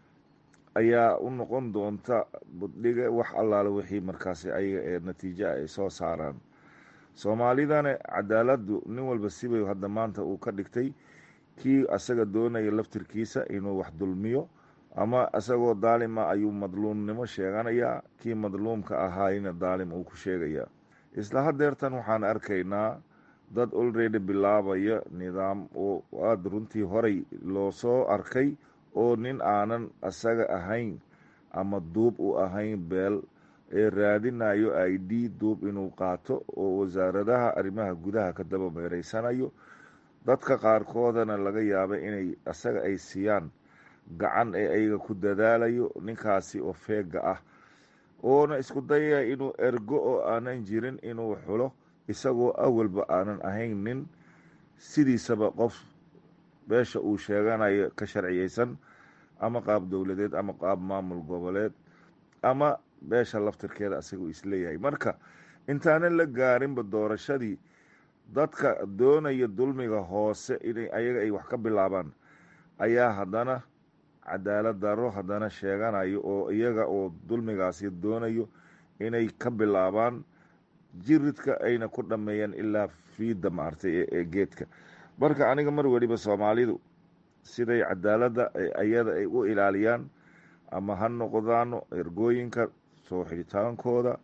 ayaa u noqon doonta buddhiga wax allaale wixii markaasi ayaga ee natiijo ay soo saaraan soomaalidana cadaaladdu nin walba sibay hadda maanta uu ka dhigtay kii asaga doonaya laftirkiisa inuu wax dulmiyo ama isagoo daalima ayuu madluumnimo sheeganayaa kii madluumka ahaayna daalim uu ku sheegayaa isla hadeertan waxaan arkaynaa dad olredy bilaabaya nidaam oo aada runtii horay loo soo arkay oo nin aanan asaga ahayn ama duub u ahayn beel ee raadinayo i d duub inuu qaato oo wasaaradaha arrimaha gudaha ka daba meereysanayo dadka qaarkoodana laga yaaba inay asaga ay siiyaan gacan ee ayaga ku dadaalayo ninkaasi oo feega ah oona isku dayaya inuu ergo oo aanan jirin inuu xulo isagoo awalba aanan ahayn nin sidiisaba qof beesha uu sheeganayo ka sharciyeysan ama qaab dowladeed ama qaab maamul goboleed ama beesha laftirkeeda asagoo isleeyahay marka intaanan la gaarinba doorashadii dadka doonaya dulmiga hoose inay ayaga ay wax ka bilaabaan ayaa haddana cadaalad daro haddana sheeganayo oo iyaga oo dulmigaasi doonayo inay ka bilaabaan jiridka ayna ku dhameeyaan ilaa fiida maartay ee geedka marka aniga mar weliba soomaalidu siday cadaaladda ayada ay u ilaaliyaan ama ha noqdaano ergooyinka soo xidhitaankooda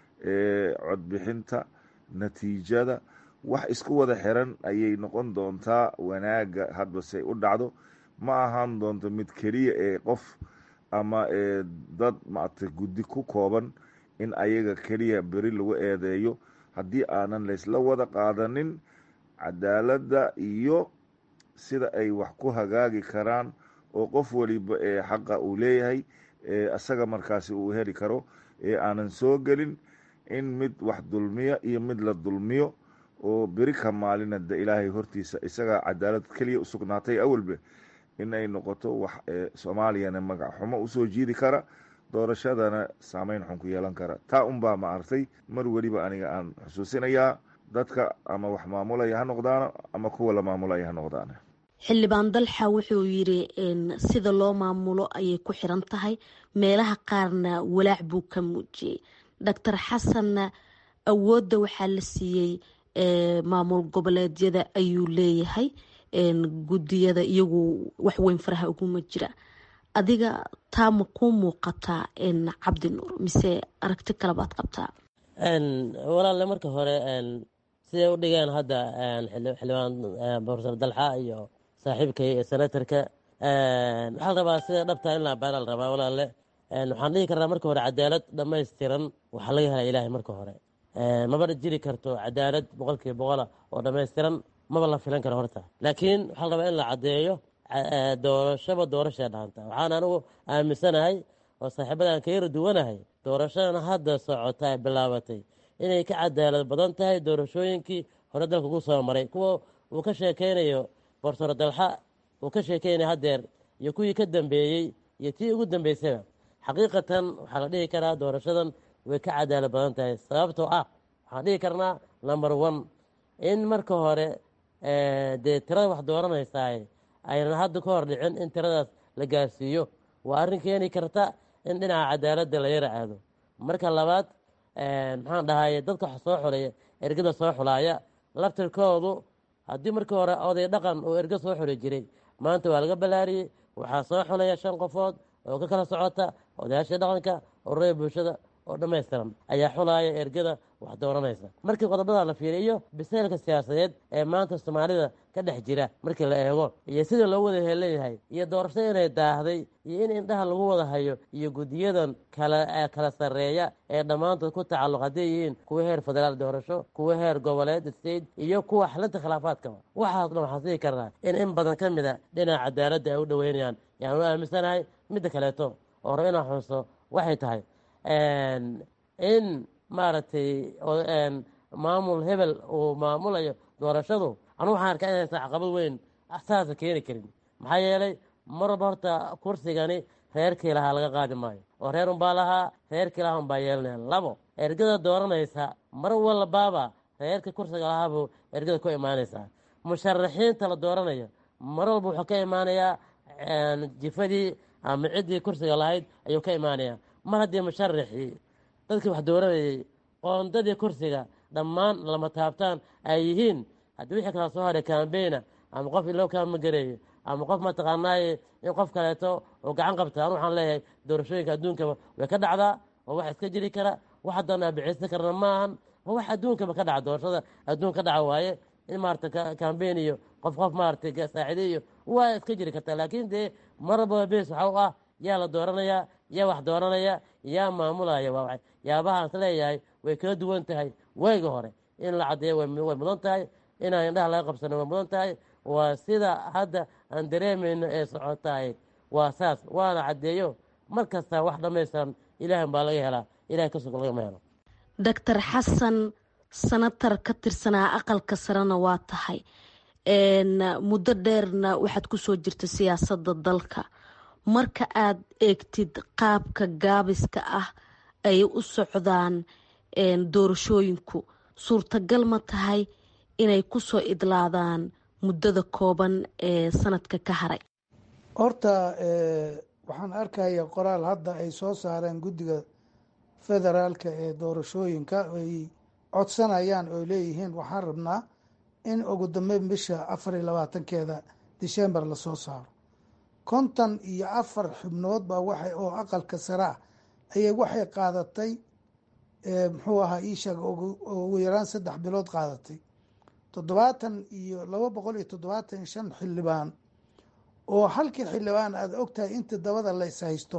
codbixinta natiijada wax isku wada xiran ayay noqon doontaa wanaagga hadbase u dhacdo ma ahaan doonto mid keliya ee qof ama dad maaragtay guddi ku kooban in ayaga keliya beri lagu eedeeyo haddii aanan laysla wada qaadanin cadaaladda iyo sida ay wax ku hagaagi karaan oo qof waliba ee xaqa uu leeyahay isaga markaasi uu heli karo ee aanan soo gelin in mid wax dulmiya iyo mid la dulmiyo oo beri ka maalina de ilaahay hortiisa isagaa cadaalad keliya usugnaatay awalbe in ay noqoto wax soomaaliyana magac xumo usoo jiidi kara doorashadana saameyn xun ku yeelan kara taa unbaa ma artay mar weliba aniga aan xusuusinayaa dadka ama wax maamulaya ha noqdaano ama kuwa la maamulaya ha noqdaano xildhibaan dalxa wuxuu yidhi sida loo maamulo ayay ku xiran tahay meelaha qaarna walaac buu ka muujiyey doctor xasanna awoodda waxaa la siiyey maamul goboleedyada ayuu leeyahay guddiyada iyagu waxweyn faraha uguma jira adiga taa ma kuu muuqataa cabdi nuur mise aragti kale baad qabtaa walaalle marka hore siday u dhigeen hadda xildhibaan profesor dalxa iyo saaxiibkay senatarka waxaa la rabaa sida dhabtaa in la abaana la rabaa walaalle waxaan dhihi karnaa marka hore cadaalad dhammaystiran waxaa laga helaa ilaahay marka hore maba jiri karto cadaalad boqolkiiba boqola oo dhammaystiran maba la filan karo horta laakiin waxaa la rabaa in la caddeeyo doorashaba doorashay dhaanta waxaan anigu aaminsanahay oo saaxiibadan ka yara duwanahay doorashadan hadda socota ay bilaabatay inay ka cadaalad badan tahay doorashooyinkii hore dalka ugu soo maray kuwa uu ka sheekeynayo bortoro dalxa uu ka sheekeynaya hadeer iyo kuwii ka dambeeyey iyo tii ugu dambeysaba xaqiiqatan waxaa la dhihi karaa doorashadan way ka cadaalad badan tahay sababtoo ah waxaan dhihi karnaa number one in marka hore dee tirada wax dooranaysaay aynan hadda ka hor dhicin in tiradaas la gaarsiiyo waa arrin keeni karta in dhinaca cadaaladda la yara aado marka labaad maxaan dhahaye dadka wax soo xulaya ergada soo xulaaya laftirkoodu haddii markii hore oday dhaqan uu erga soo xuli jiray maanta waa laga ballaariyey waxaa soo xulaya shan qofood oo ka kala socota odayaashii dhaqanka ururada bulshada oo dhammaystiran ayaa xulaaya ergada wax dooranaysa markii qodobada la fiiriyo biseelka siyaasadeed ee maanta soomaalida ka dhex jira markii la eego iyo sida loo wada heelanyahay iyo doorasho inay daahday iyo in indhaha lagu wada hayo iyo guddiyadan kala kala sarreeya ee dhammaantood ku tacalluq hadday yihiin kuwa heer federaal doorasho kuwa heer goboleed state iyo kuwa xalinta khilaafaadkaba waxaas dhan waxaan sii karnaa in in badan ka mid a dhinaca cadaaladda ay u dhoweynayaan yaan u aaminsanahay midda kaleeto oo rab inaan xuso waxay tahay in maaragtay maamul hebel uu maamulayo doorashadu anugu waxaan arkaa inaysan caqabad weyn saasa keeni karin maxaa yeelay mar walba horta kursigani reerkii lahaa laga qaadi maayo oo reer unbaa lahaa reerkii lahaa unbaa yeelanaya labo ergada dooranaysa mar walbaaba reerkii kursiga lahaabuu ergada ku imaanaysaa musharaxiinta la dooranayo mar walba wuxuu ka imaanayaa jifadii ama ciddii kursiga lahayd ayuu ka imaanayaa mar haddii musharaxii dadkii wax dooranayay qoondadii kursiga dhammaan lama taabtaan ay yihiin haddii wixii kala soo haray kambayna ama qof ilow kaama gareeyo ama qof mataqaanaaye in qof kaleeto oo gacan qabta anu waxaan leeyahay doorashooyinka adduunkaba way ka dhacdaa waa wax iska jiri kara wax haddaan abixiysan karna ma ahan waa wax adduunkaba ka dhaca doorashada adduun ka dhaca waaye in maarata kambayn iyo qof qof maaratay saaciide iyo waa iska jiri kartaa laakiin dee maraba bes waxa u ah yaa la dooranayaa yaa wax dooranaya yaa maamulaya waa yaabahaan is leeyahay way kala duwan tahay wayga hore in la caddeeyo way mudan tahay inaan indhaha laga qabsano way mudan tahay waa sida hadda aan dareemayno ee socotahay waa saas waana caddeeyo mar kasta wax dhammaystiran ilaahan baa laga helaa ilahay ka sugo lagama helo doctor xasan sanatar ka tirsanaa aqalka sarena waa tahay muddo dheerna waxaad kusoo jirta siyaasadda dalka marka aad eegtid qaabka gaabiska ah ay u socdaan doorashooyinku suurtagal ma tahay inay kusoo idlaadaan muddada kooban ee sanadka ka haray horta waxaan arkaya qoraal hadda ay soo saareen guddiga federaalka ee doorashooyinka ay codsanayaan oo leeyihiin waxaan rabnaa in ugu dambeyn bisha afar iyo labaatankeeda december lasoo saaro konton iyo afar xubnood baa waxay oo aqalka sare ah ayay waxay qaadatay muxuu ahaa iisheeg ugu yaraan saddex bilood qaadatay toddobaatan iyo laba boqol iyo toddobaatan iyo shan xildhibaan oo halkii xildhibaan aada ogtahay inta dabada la is haysto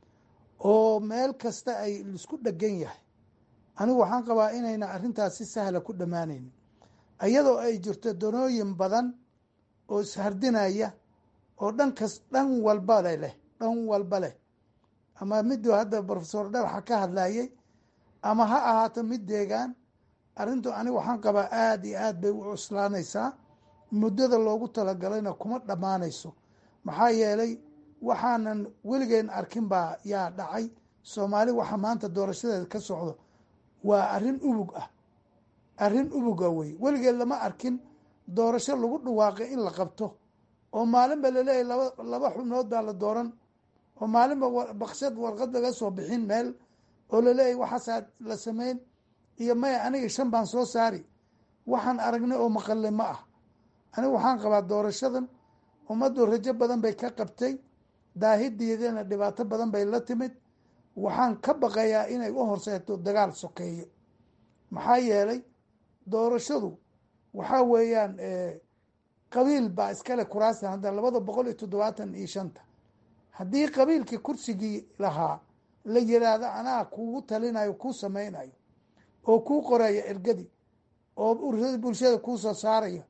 oo meel kasta ay isku dhegan yahay anigu waxaan qabaa inayna arrintaas si sahla ku dhammaanaynin iyadoo ay jirto danooyin badan oo ishardinaya oo dhankas dhan walba le leh dhan walba leh ama miduu hadda profesor dharaxa ka hadlayay ama ha ahaato mid deegaan arrintu aniga waxaan qabaa aada iyo aad bay u cuslaanaysaa muddada loogu talagalayna kuma dhammaanayso maxaa yeelay waxaanan weligeen arkin baa yaa dhacay soomaali waxa maanta doorashadeeda ka socdo waa arrin ubug ah arrin ubuga wey weligeed lama arkin doorasho lagu dhawaaqay in la qabto oo maalinba laleeyahy laba laba xubnood baa la dooran oo maalinba baksad warqad laga soo bixin meel oo laleeyahy waxaasaa la sameyn iyo maya aniga shan baan soo saari waxaan aragnay oo maqalay ma ah aniga waxaan qabaa doorashadan ummaddu rajo badan bay ka qabtay daahideedana dhibaato badan bay la timid waxaan ka baqayaa inay u horseeto dagaal sokeeyo maxaa yeelay doorashadu waxaa weeyaan qabiil baa iskale kuraastan hadda labada boqol iyo toddobaatan iyo shanta haddii qabiilkii kursigii lahaa la yiraahdo anaa kugu talinayo kuu sameynayo oo kuu qoraya ergadii oo bulshada kuu soo saaraya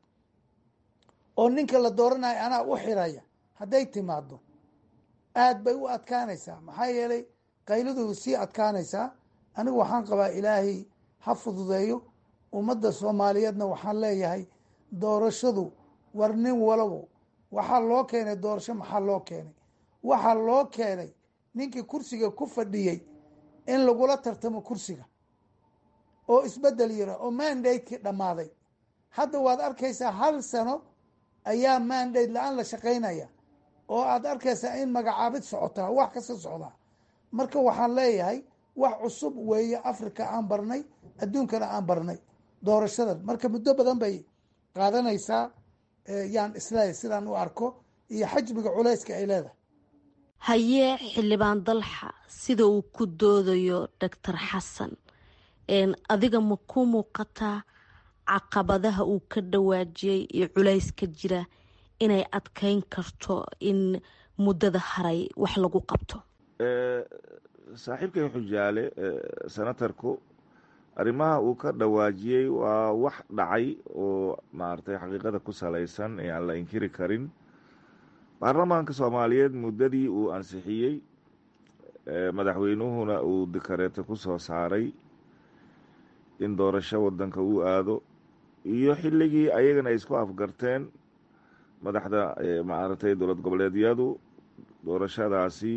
oo ninka la dooranayo anaa u xiraya hadday timaado aada bay u adkaanaysaa maxaa yeelay qayladu sii adkaanaysaa anigu waxaan qabaa ilaahay ha fududeeyo ummadda soomaaliyeedna waxaan leeyahay doorashadu war nin walabo waxaa loo keenay doorasho maxaa loo keenay waxaa loo keenay ninkii kursiga ku fadhiyey in lagula tartamo kursiga oo isbedel yira oo mandate-kii dhammaaday hadda waad arkaysaa hal sano ayaa mandate la-aan la shaqaynaya oo aad arkaysaa in magacaabid socotaa wax kasta socdaa marka waxaan leeyahay wax cusub weeye africa aan barnay adduunkana aan barnay doorashadan marka muddo badan bay qaadanaysaa yaan isleeyahy sidaan u arko iyo xajmiga culayska ay leedahay hayee xildhibaan dalxa sida uu ku doodayo doctor xasan adiga ma ku muuqataa caqabadaha uu ka dhawaajiyey iyo culayska jira inay adkeyn karto in muddada haray wax lagu qabto saaxiibkay xujaale senatarku arrimaha uu ka dhawaajiyey waa wax dhacay oo maaragtay xaqiiqada ku salaysan ee aan la inkiri karin baarlamaanka soomaaliyeed muddadii uu ansixiyey madaxweynuhuna uu dikareeto ku soo saaray in doorasho wadanka uu aado iyo xilligii ayagana ay isku afgarteen madaxda maaragtay dowlad goboleedyadu doorashadaasi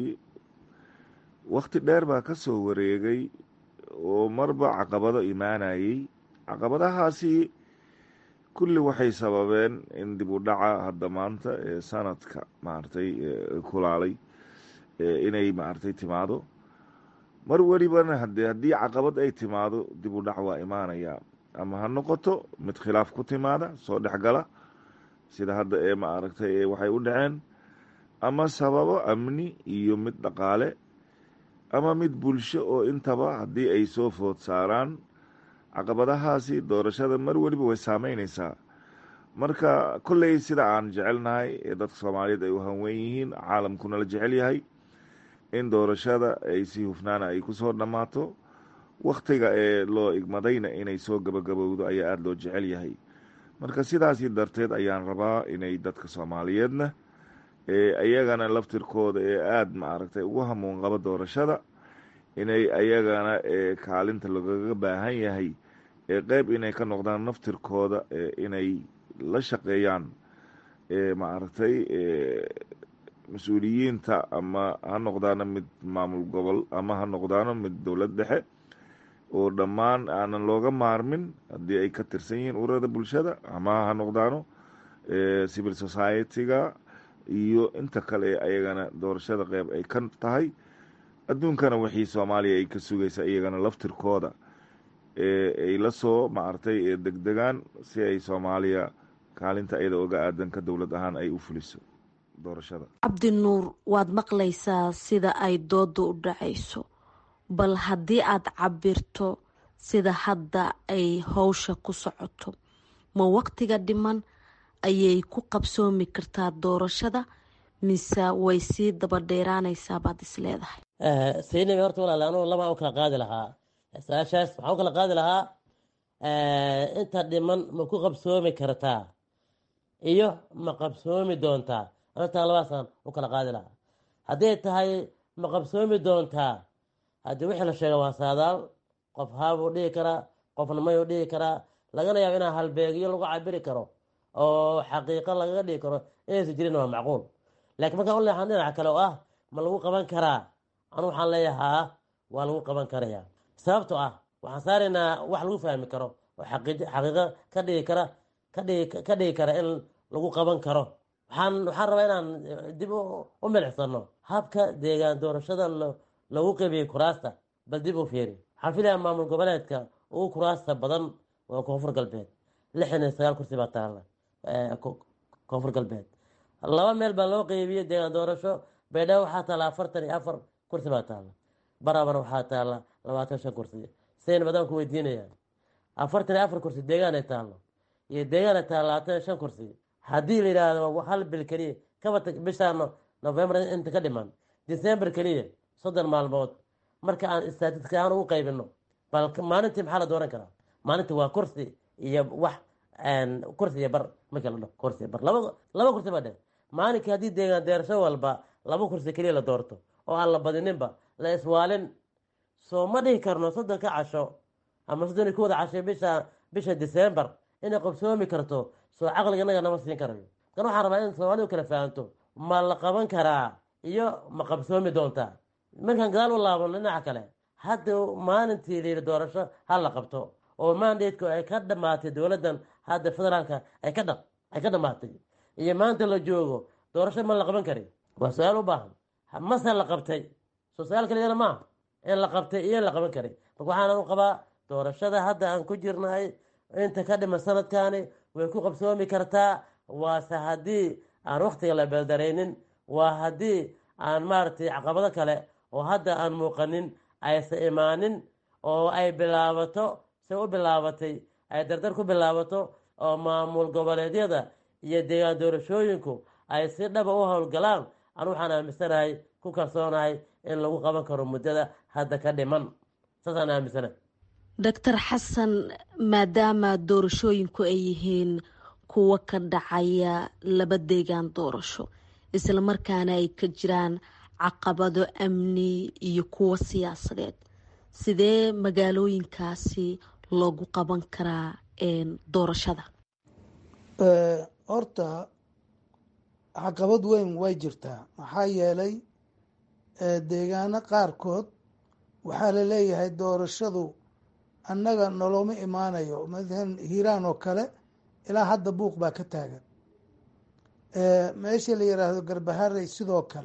wakti dheer baa ka soo wareegay oo marba caqabado imaanayey caqabadahaasi kulli waxay sababeen in dib u dhaca hadda maanta ee sanadka maaragtay kulaalay inay maaragtay timaado mar welibana hade haddii caqabad ay timaado dib u dhac waa imaanayaa ama ha noqoto mid khilaaf ku timaada soo dhexgala sida hadda ee maaragtay waxay u dhaceen ama sababo amni iyo mid dhaqaale ama mid bulsho oo intaba haddii ay soo food saaraan caqabadahaasi doorashada mar weliba way saameyneysaa marka kolley sida aan jecelnahay ee dadka soomaaliyeed ay u hanweyn yihiin caalamkuna la jecel yahay in doorashada ay si hufnaana ay kusoo dhammaato wakhtiga ee loo igmadayna inay soo gabagabowdo ayaa aada loo jecel yahay marka sidaasi darteed ayaan rabaa inay dadka soomaaliyeedna ayagana laftirkooda ee aada maaragtay ugu hamuun qaba doorashada inay ayagana kaalinta lagaga baahan yahay ee qeyb inay ka noqdaan naftirkooda inay la shaqeeyaan maaragtay mas-uuliyiinta ama ha noqdaano mid maamul gobol ama ha noqdaano mid dowlad dhexe oo dhammaan aanan looga maarmin haddii ay ka tirsan yihiin ururada bulshada ama ha noqdaano civil society-ga iyo inta kale ee ayagana doorashada qeyb ay ka tahay adduunkana wixii soomaaliya ay ka sugaysa iyagana laftirkooda ay la soo maaragtay degdegaan si ay soomaaliya kaalinta iyada oga aadanka dowlad ahaan ay u fuliso doorashada cabdinuur waad maqlaysaa sida ay dooda u dhacayso bal haddii aad cabirto sida hadda ay howsha ku socoto ma waqtiga dhiman ayay ku qabsoomi kartaa doorashada mise way sii daba dheeraanaysaa baad is leedahay saynab horta walaal anugu labaan u kala qaadi lahaa su-aashaas waxaan u kala qaadi lahaa inta dhiman ma ku qabsoomi kartaa iyo ma qabsoomi doontaa horta labaasaan u kala qaadi lahaa hadday tahay ma qabsoomi doontaa haddii wixii la sheega waa saadaal qof haabuu dhihi karaa qofna mayuu dhihi karaa lagana yaabo inaa halbeegyo lagu cabiri karo oo xaqiiqo lagaga dhigi karo inaysan jirin waa macquul laakiin markaan u leexan dhinaca kale oo ah ma lagu qaban karaa anu waxaan leeyahaa waa lagu qaban karayaa sababto ah waxaan saaraynaa wax lagu fahmi karo oo xaqiiqo ka dhigi kara ka dhigi kara in lagu qaban karo waxaan waxaan rabaa inaan dib u milicsano habka deegaan doorashada lagu qeybiyey kuraasta bal dib u fiiri waxaan filayaa maamul goboleedka ugu kuraasta badan waa koonfur galbeed lixdan iyo sagaal kursi baa taala koonfur galbeed laba meel baa loo qeybiyey deegaan doorasho baydhabo waxaa taala afartan iyo afar kursi baa taala barabana waxaa taala labaatan shan kursi sayn badaan ku weydiinaya afartan iyo afar kursi deegaan ay taalo iyo deegaan ay taalo labaatan iyo shan kursi haddii la yidhaahdo hal bil keliya kaba bishaan november inta ka dhiman december keliya soddon maalmood marka aan istaatiska aan ugu qaybino bal maalintii maxaa la dooran karaa maalintii waa kursi iyo wax kursi iyo bar markii la dhaho kursi iyo bar laba laba kursi baa dhe maalinkii haddii deegaan deerasho walba laba kursi keliya la doorto oo aan la badininba la iswaalin soo ma dhihi karno soddonka casho ama soddon iyo kowda casho bisha bisha december inay qabsoomi karto soo caqliga inaga nama siin karayo kan waxaan rabaa in soomaalidu kala fahanto ma la qaban karaa iyo ma qabsoomi doontaa markaan gadaal u laabano dhinaca kale hadda maalintii layidhi doorasho ha la qabto oo mandateku ay ka dhamaatay dowladdan hadda federaalka ay ka dha ay ka dhamaatay iyo maanta la joogo doorasho ma la qaban kari waa su-aal u baahan mase la qabtay soo su-aal kaliyana maaha in la qabtay iyo in la qaban kari marka waxaana u qabaa doorashada hadda aan ku jirnahay inta ka dhiman sanadkaani way ku qabsoomi kartaa waase haddii aan waktiga la beeldaraynin waa haddii aan maaragtay caqabado kale oo hadda aan muuqanin aysan imaanin oo ay bilaabato se u bilaabatay ay dardar ku bilaabato oo maamul goboleedyada iyo deegaan doorashooyinku ay si dhaba u howlgalaan an waxaan aaminsanahay ku kalsoonahay in lagu qaban karo muddada hadda ka dhiman saasaan aaminsanahay doctor xasan maadaama doorashooyinku ay yihiin kuwo ka dhacaya laba deegaan doorasho islamarkaana ay ka jiraan caqabado amni iyo kuwo siyaasadeed sidee magaalooyinkaasi loogu qaban karaa doorashada horta caqabad weyn way jirtaa maxaa yeelay deegaano qaarkood waxaa la leeyahay doorashadu annaga nolooma imaanayo maalan hiiraan oo kale ilaa hadda buuq baa ka taagan meesha la yiraahdo garbaharey sidoo kale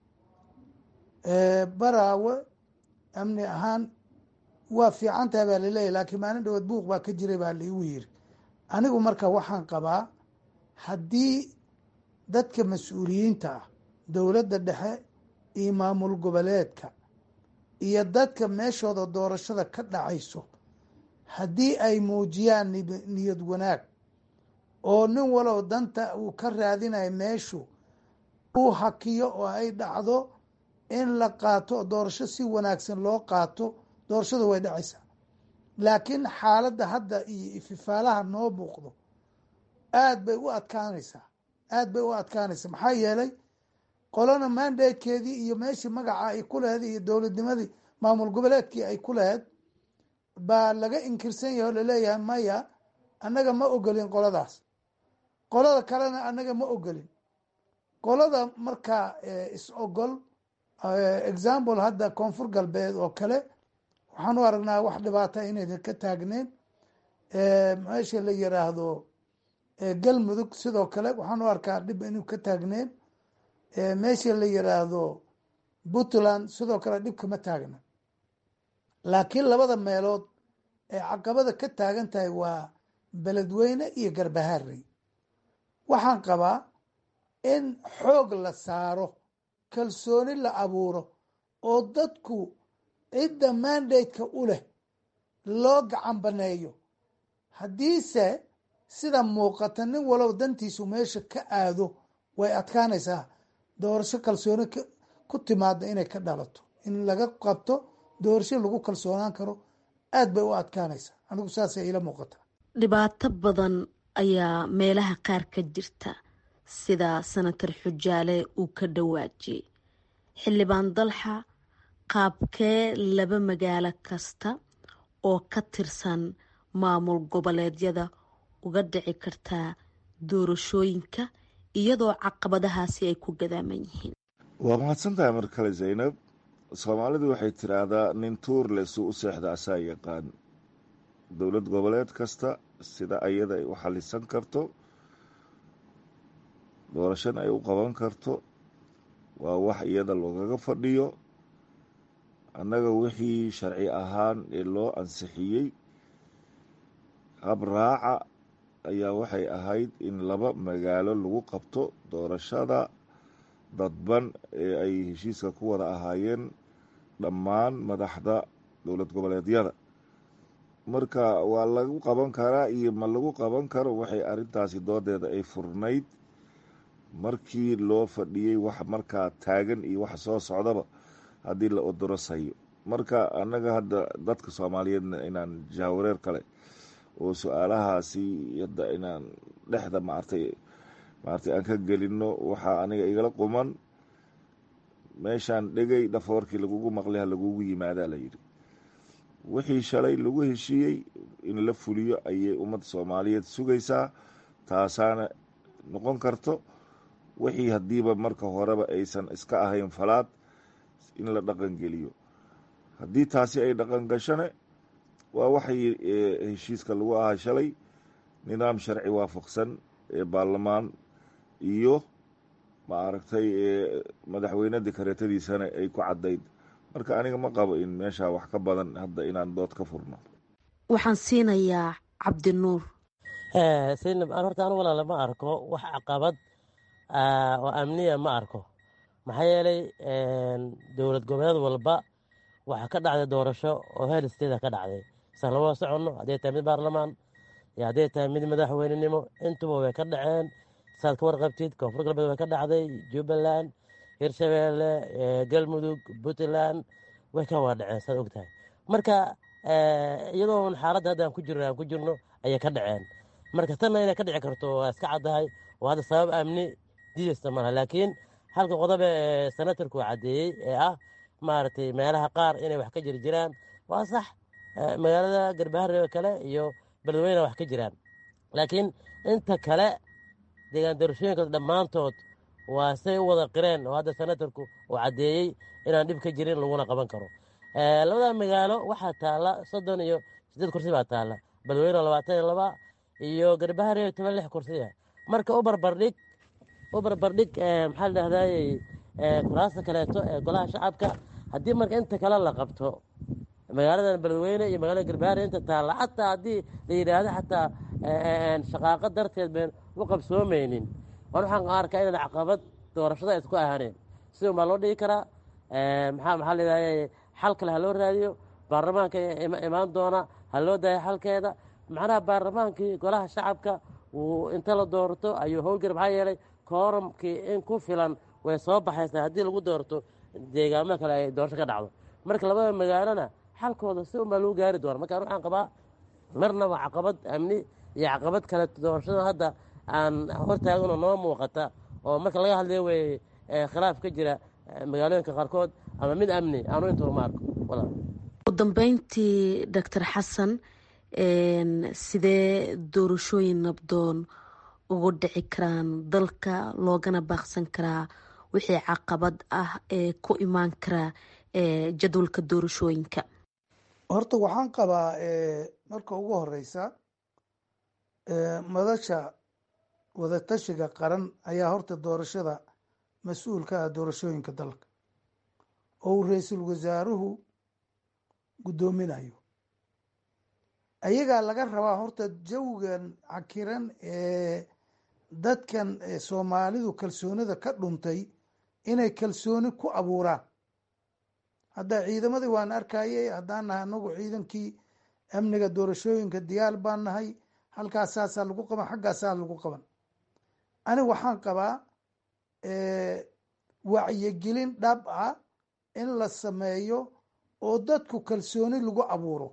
baraawe amni ahaan waa fiican tahay baa laleeyahy laakiin maalin dhawood buuq baa ka jiray baa laigu yiri anigu marka waxaan qabaa haddii dadka mas-uuliyiinta ah dowladda dhexe iyo maamul goboleedka iyo dadka meeshooda doorashada ka dhacayso haddii ay muujiyaan niyad wanaag oo nin walow danta uu ka raadinayo meeshu uu hakiyo oo ay dhacdo in la qaato doorasho si wanaagsan loo qaato doorashadu way dhacaysaa laakiin xaaladda hadda iyo ififaalaha noo muuqdo aad bay u adkaanaysaa aad bay u adkaanaysaa maxaa yeelay qolona mandatekeedii iyo meeshii magaca ay ku laheyd iyo dowladnimadii maamul goboleedkii ay ku laheyd baa laga inkirsan yahay oo laleeyahay maya annaga ma ogolin qoladaas qolada kalena annaga ma ogolin qolada markaa is ogol example hadda koonfur galbeed oo kale waxaan u aragnaa wax dhibaata inaydan ka taagneyn meesha la yiraahdo galmudug sidoo kale waxaan u arkaa dhib inuu ka taagneyn meesha la yiraahdo puntland sidoo kale dhib kama taagna laakiin labada meelood ee caqabada ka taagan tahay waa beledweyne iyo garbaharey waxaan qabaa in xoog la saaro kalsooni la abuuro oo dadku cidda mandateka u leh loo gacan baneeyo haddiise sida muuqata nin walow dantiisu meesha ka aado way adkaanaysaa doorasho kalsooni ku timaada inay ka dhalato in laga qabto doorasho lagu kalsoonaan karo aad bay u adkaanaysaa anigu saasay iila muuqataa dhibaato badan ayaa meelaha qaar ka jirta sida senator xujaale uu ka dhawaajiyey xildhibaan dalxa qaabkee laba magaalo kasta oo ka tirsan maamul goboleedyada uga dhici kartaa doorashooyinka iyadoo caqabadahaasi ay ku gadaaman yihiin waa mahadsantahay mar kale zaynab soomaalidu waxay tiraahdaa nin tuur le suu u seexda asaa yaqaan dowlad goboleed kasta sida ayada ay u xalisan karto doorashana ay u qaban karto waa wax iyada loogaga fadhiyo annaga wixii sharci ahaan ee loo ansixiyey hab raaca ayaa waxay ahayd in laba magaalo lagu qabto doorashada dadban ee ay heshiiska ku wada ahaayeen dhammaan madaxda dowlad goboleedyada marka waa lagu qaban karaa iyo ma lagu qaban karo waxay arrintaasi doodeeda ay furnayd markii loo fadhiyey wax markaa taagan iyo wax soo socdaba haddii la odorosayo marka annaga hadda dadka soomaaliyeedna inaan jaawareer kale oo su-aalahaasi hadda inaan dhexda maartay maartay aan ka gelino waxaa aniga igala quman meeshaan dhegay dhafoorkii lagugu maqlay ha lagugu yimaadaa layidhi wixii shalay lagu heshiiyey in la fuliyo ayay ummadda soomaaliyeed sugaysaa taasaana noqon karto wixii haddiiba marka horeba aysan iska ahayn falaad in la dhaqan geliyo haddii taasi ay dhaqan gashane waa waxay heshiiska lagu ahaa shalay nidaam sharci waafaqsan ee baarlamaan iyo ma aragtay madaxweynadii kareetadiisana ay ku caddayd marka aniga ma qabo in meeshaa wax ka badan hadda inaan dood ka furno waxaan siinayaa cabdinuur saynab aan horta anu walaala ma arko wax caqabad oo amniya ma arko maxaa yeelay dowlad goboleed walba waxaa ka dhacday doorasho oo heer steeda ka dhacday san lama soconno hadday tahay mid baarlamaan iyo hadday tahay mid madaxweynenimo intuba way ka dhaceen saad ka warqabtid koonfur galbeed way ka dhacday jubbaland hirshabeelle galmudug puntland way ka wada dhaceen saad og tahay marka iyadoon xaaladda hadda aan ku jirno aan ku jirno ayay ka dhaceen marka tanna inay ka dhici karto waa iska caddahay oo hadda sabab amni diidaysta malaha laakiin halka qodobe ee senatarku caddeeyey ee ah maaragtay meelaha qaar inay wax ka jiri jiraan waa sax magaalada garbaharre kale iyo beledweyne wax ka jiraan laakiin inta kale deegaan doorashooyinka dhammaantood waa say u wada qireen oo hadda senatarku uu caddeeyey inaan dhib ka jirin laguna qaban karo labada magaalo waxaa taalla soddon iyo siddeed kursi baa taalla beledweyne labaatan iyo laba iyo garbaharre toban lix kursiya marka u barbardhig u barbardhig maxaa la dhahdaayey kuraasta kaleeto ee golaha shacabka haddii marka inta kale la qabto magaaladan beledweyne iyo magaalada garbaharre inta taalla xataa haddii la yidhaahdo xataa shaqaaqo darteed bayn u qabsoomaynin waan waxaan arkaa inaan caqabad doorashada isku ahaaneen sida unbaa loo dhigi karaa maxaa maxaa layidhahday xal kale ha loo raadiyo baarlamaanka imaan doona ha loo daayo xalkeeda macnaha baarlamaankii golaha shacabka uu inta la doorto ayuu howlgar maxaa yeelay kooramkii in ku filan way soo baxaysaa haddii lagu doorto deegaamo kale ay doorasho ka dhacdo marka labada magaalona xalkooda si unbaa lagu gaari doona markaan waxaan qabaa marnaba caqabad amni iyo caqabad kale doorashada hadda aan hortaaganoo noo muuqata oo marka laga hadlayo wey khilaaf ka jira magaalooyinka qaarkood ama mid amni aanu intuba ma arko ugu dambeyntii doctor xasan sidee doorashooyin nabdoon ugu dhici karaan dalka loogana baaqsan karaa wixii caqabad ah ee ku imaan karaa jadwalka doorashooyinka horta waxaan qabaa marka ugu horeysa madasha wadatashiga qaran ayaa horta doorashada mas-uul ka ah doorashooyinka dalka oo uu ra-iisul wasaaruhu guddoominayo ayagaa laga rabaa horta jawigan cakiran ee dadkan soomaalidu kalsoonida ka dhuntay inay kalsooni ku abuuraan hadda ciidamadii waan arkayay haddaan nahay anagu ciidankii amniga doorashooyinka diyaar baan nahay halkaas saasaa lagu qaban xaggaasaa lagu qaban aniga waxaan qabaa wacyigelin dhab ah in la sameeyo oo dadku kalsooni lagu abuuro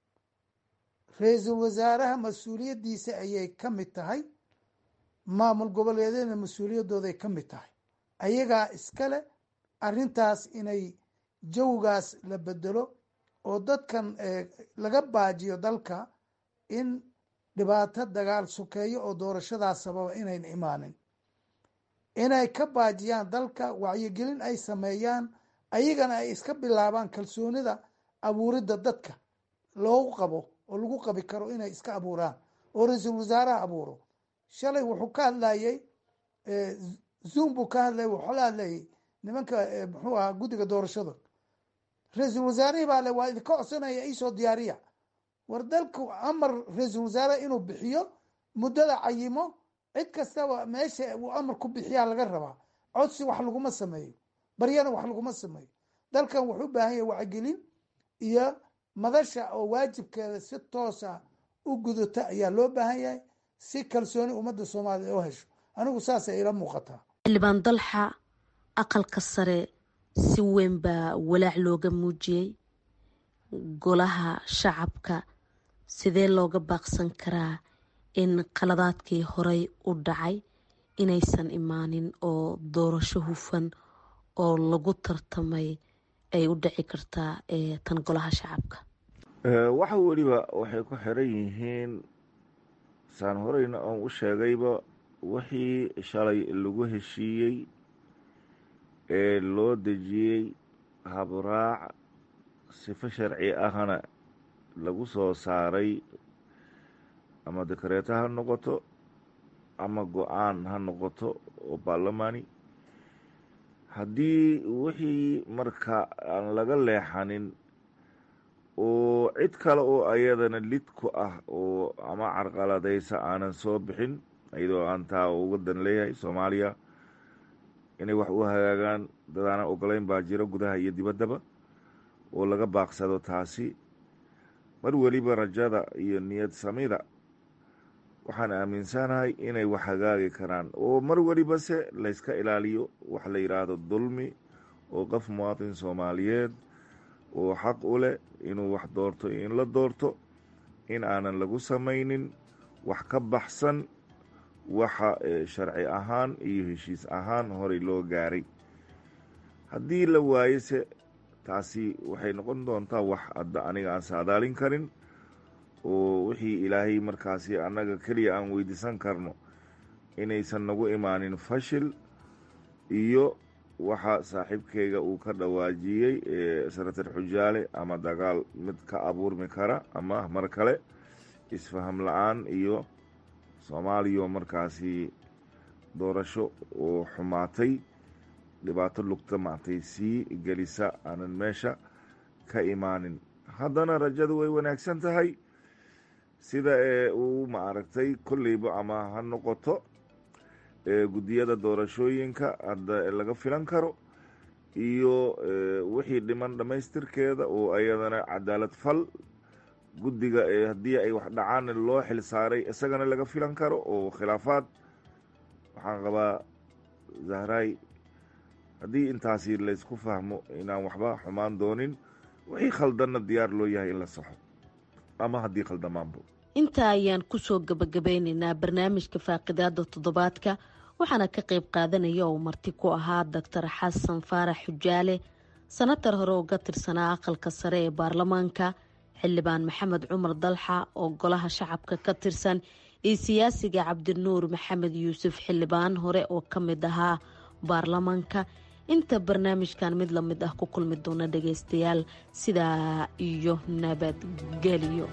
ra-iisul wasaaraha mas-uuliyaddiisa ayay ka mid tahay maamul goboleedyadna mas-uuliyadooday ka mid tahay ayagaa iskale arrintaas inay jawgaas la bedelo oo dadkan laga baajiyo dalka in dhibaato dagaal sukeeyo oo doorashadaas sababa inayn imaanin inay ka baajiyaan dalka wacyigelin ay sameeyaan ayagana ay iska bilaabaan kalsoonida abuuridda dadka loogu qabo oo lagu qabi karo inay iska abuuraan oo ra-iisul wasaaraha abuuro shalay wuxuu ka hadlayey zoom buu ka hadlayay wuxuu la hadlayay nimanka muxuu ahaa guddiga doorashada ra-iisul wasaarihii baa le waa idinka codsanaya iisoo diyaariya war dalku amar ra-iisul wasaare inuu bixiyo muddada cayimo cid kastaba meesha uu amar ku bixiyaa laga rabaa codsi wax laguma sameeyo baryana wax laguma sameeyo dalkan wuxuu u baahan yahay wacgelin iyo madasha oo waajibkeeda si toosa u gudata ayaa loo baahan yahay si kalsooni ummadda soomaaliya oo hesho anigu saasay ila muuqataa xildhibaan dalxa aqalka sare si weyn baa walaac looga muujiyey golaha shacabka sidee looga baaqsan karaa in qaladaadkii horey u dhacay inaysan imaanin oo doorasho hufan oo lagu tartamay ay u dhici kartaa tan golaha shacabka waxa weliba waxay ku xiran yihiin saan horeyna oon u sheegayba wixii shalay lagu heshiiyey ee loo dejiyey habraac sifo sharci ahna lagu soo saaray ama dekareeto ha noqoto ama go-aan ha noqoto oo baarlamaani haddii wixii marka aan laga leexanin oo cid kale oo ayadana lid ku ah oo ama carqaladaysa aanan soo bixin iyadoo aan taa uga dan leeyahay soomaaliya inay wax u hagaagaan dadaanan ogolayn baa jiro gudaha iyo dibaddaba oo laga baaqsado taasi mar weliba rajada iyo niyad samida waxaan aaminsanahay inay wax hagaagi karaan oo mar weliba se layska ilaaliyo wax la yidhaahdo dulmi oo qof muwaadin soomaaliyeed oo xaq u leh inuu wax doorto iyo in la doorto in aanan lagu samaynin wax ka baxsan waxa sharci ahaan iyo heshiis ahaan horey loo gaaray haddii la waayo se taasi waxay noqon doontaa wax adda aniga aan saadaalin karin oo wixii ilaahay markaasi annaga keliya aan weydiisan karno inaysan nagu imaanin fashil iyo waxa saaxiibkeyga uu ka dhawaajiyey sanatar xujaale ama dagaal mid ka abuurmi kara ama mar kale isfaham la-aan iyo soomaaliya markaasi doorasho oo xumaatay dhibaato lugta maartay sii gelisa aanan meesha ka imaanin haddana rajadu way wanaagsan tahay sida ee uu maaragtay kolleyba ama ha noqoto guddiyada doorashooyinka hadda laga filan karo iyo wixii dhiman dhammaystirkeeda oo ayadana cadaalad fal guddiga haddii ay wax dhacaan loo xil saaray isagana laga filan karo oo khilaafaad waxaan qabaa zahraay haddii intaasi laysku fahmo inaan waxba xumaan doonin wixii khaldanna diyaar loo yahay in la saxo ama haddii khaldamaanbo intaa ayaan kusoo gabagabeyneynaa barnaamijka faaqidaada toddobaadka waxaana ka qayb qaadanaya oo marti ku ahaa doctor xasan faarax xujaale sanatar hore uga tirsanaa aqalka sare ee baarlamaanka xildhibaan maxamed cumar dalxa oo golaha shacabka ka tirsan iyo siyaasiga cabdinuur maxamed yuusuf xildhibaan hore oo ka mid ahaa baarlamaanka inta barnaamijkan mid lamid ah ku kulmi doona dhageystayaal sidaa iyo nabadgelyo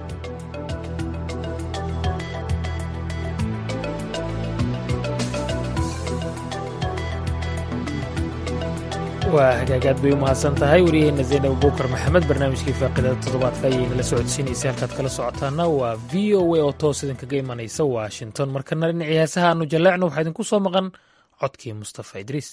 waa hagaagaad bay u mahadsan tahay wariyaheenna zaynab abuukar maxamed barnaamijkii faaqidada toddobaadka ayay nala socodsiinaysay halkaad kala socotaana waa v o a oo toos idinkaga imanaysa washington markana dhinacii heesaha aanu jaleecno waxaa idinku soo maqan codkii mustafa idriis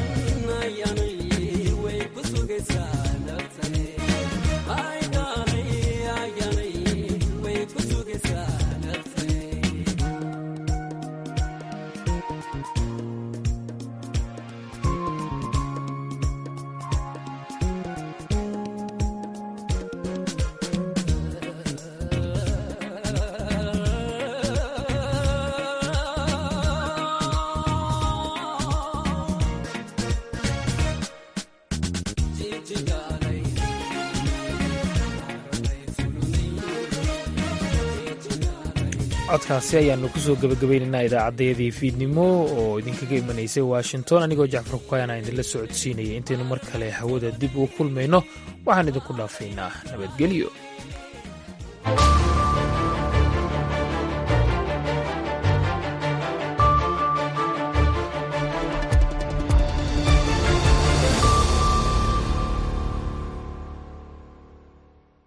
Ay, darling. codkaasi ayaanu kusoo gebagabaynaynaa idaacaddayadii fiidnimo oo idinkaga imanaysay washington anigoo jacfar kukayana idinla socodsiinaya intaynu mar kale hawada dib ugu kulmayno waxaan idinku dhaafaynaa nabadgelyo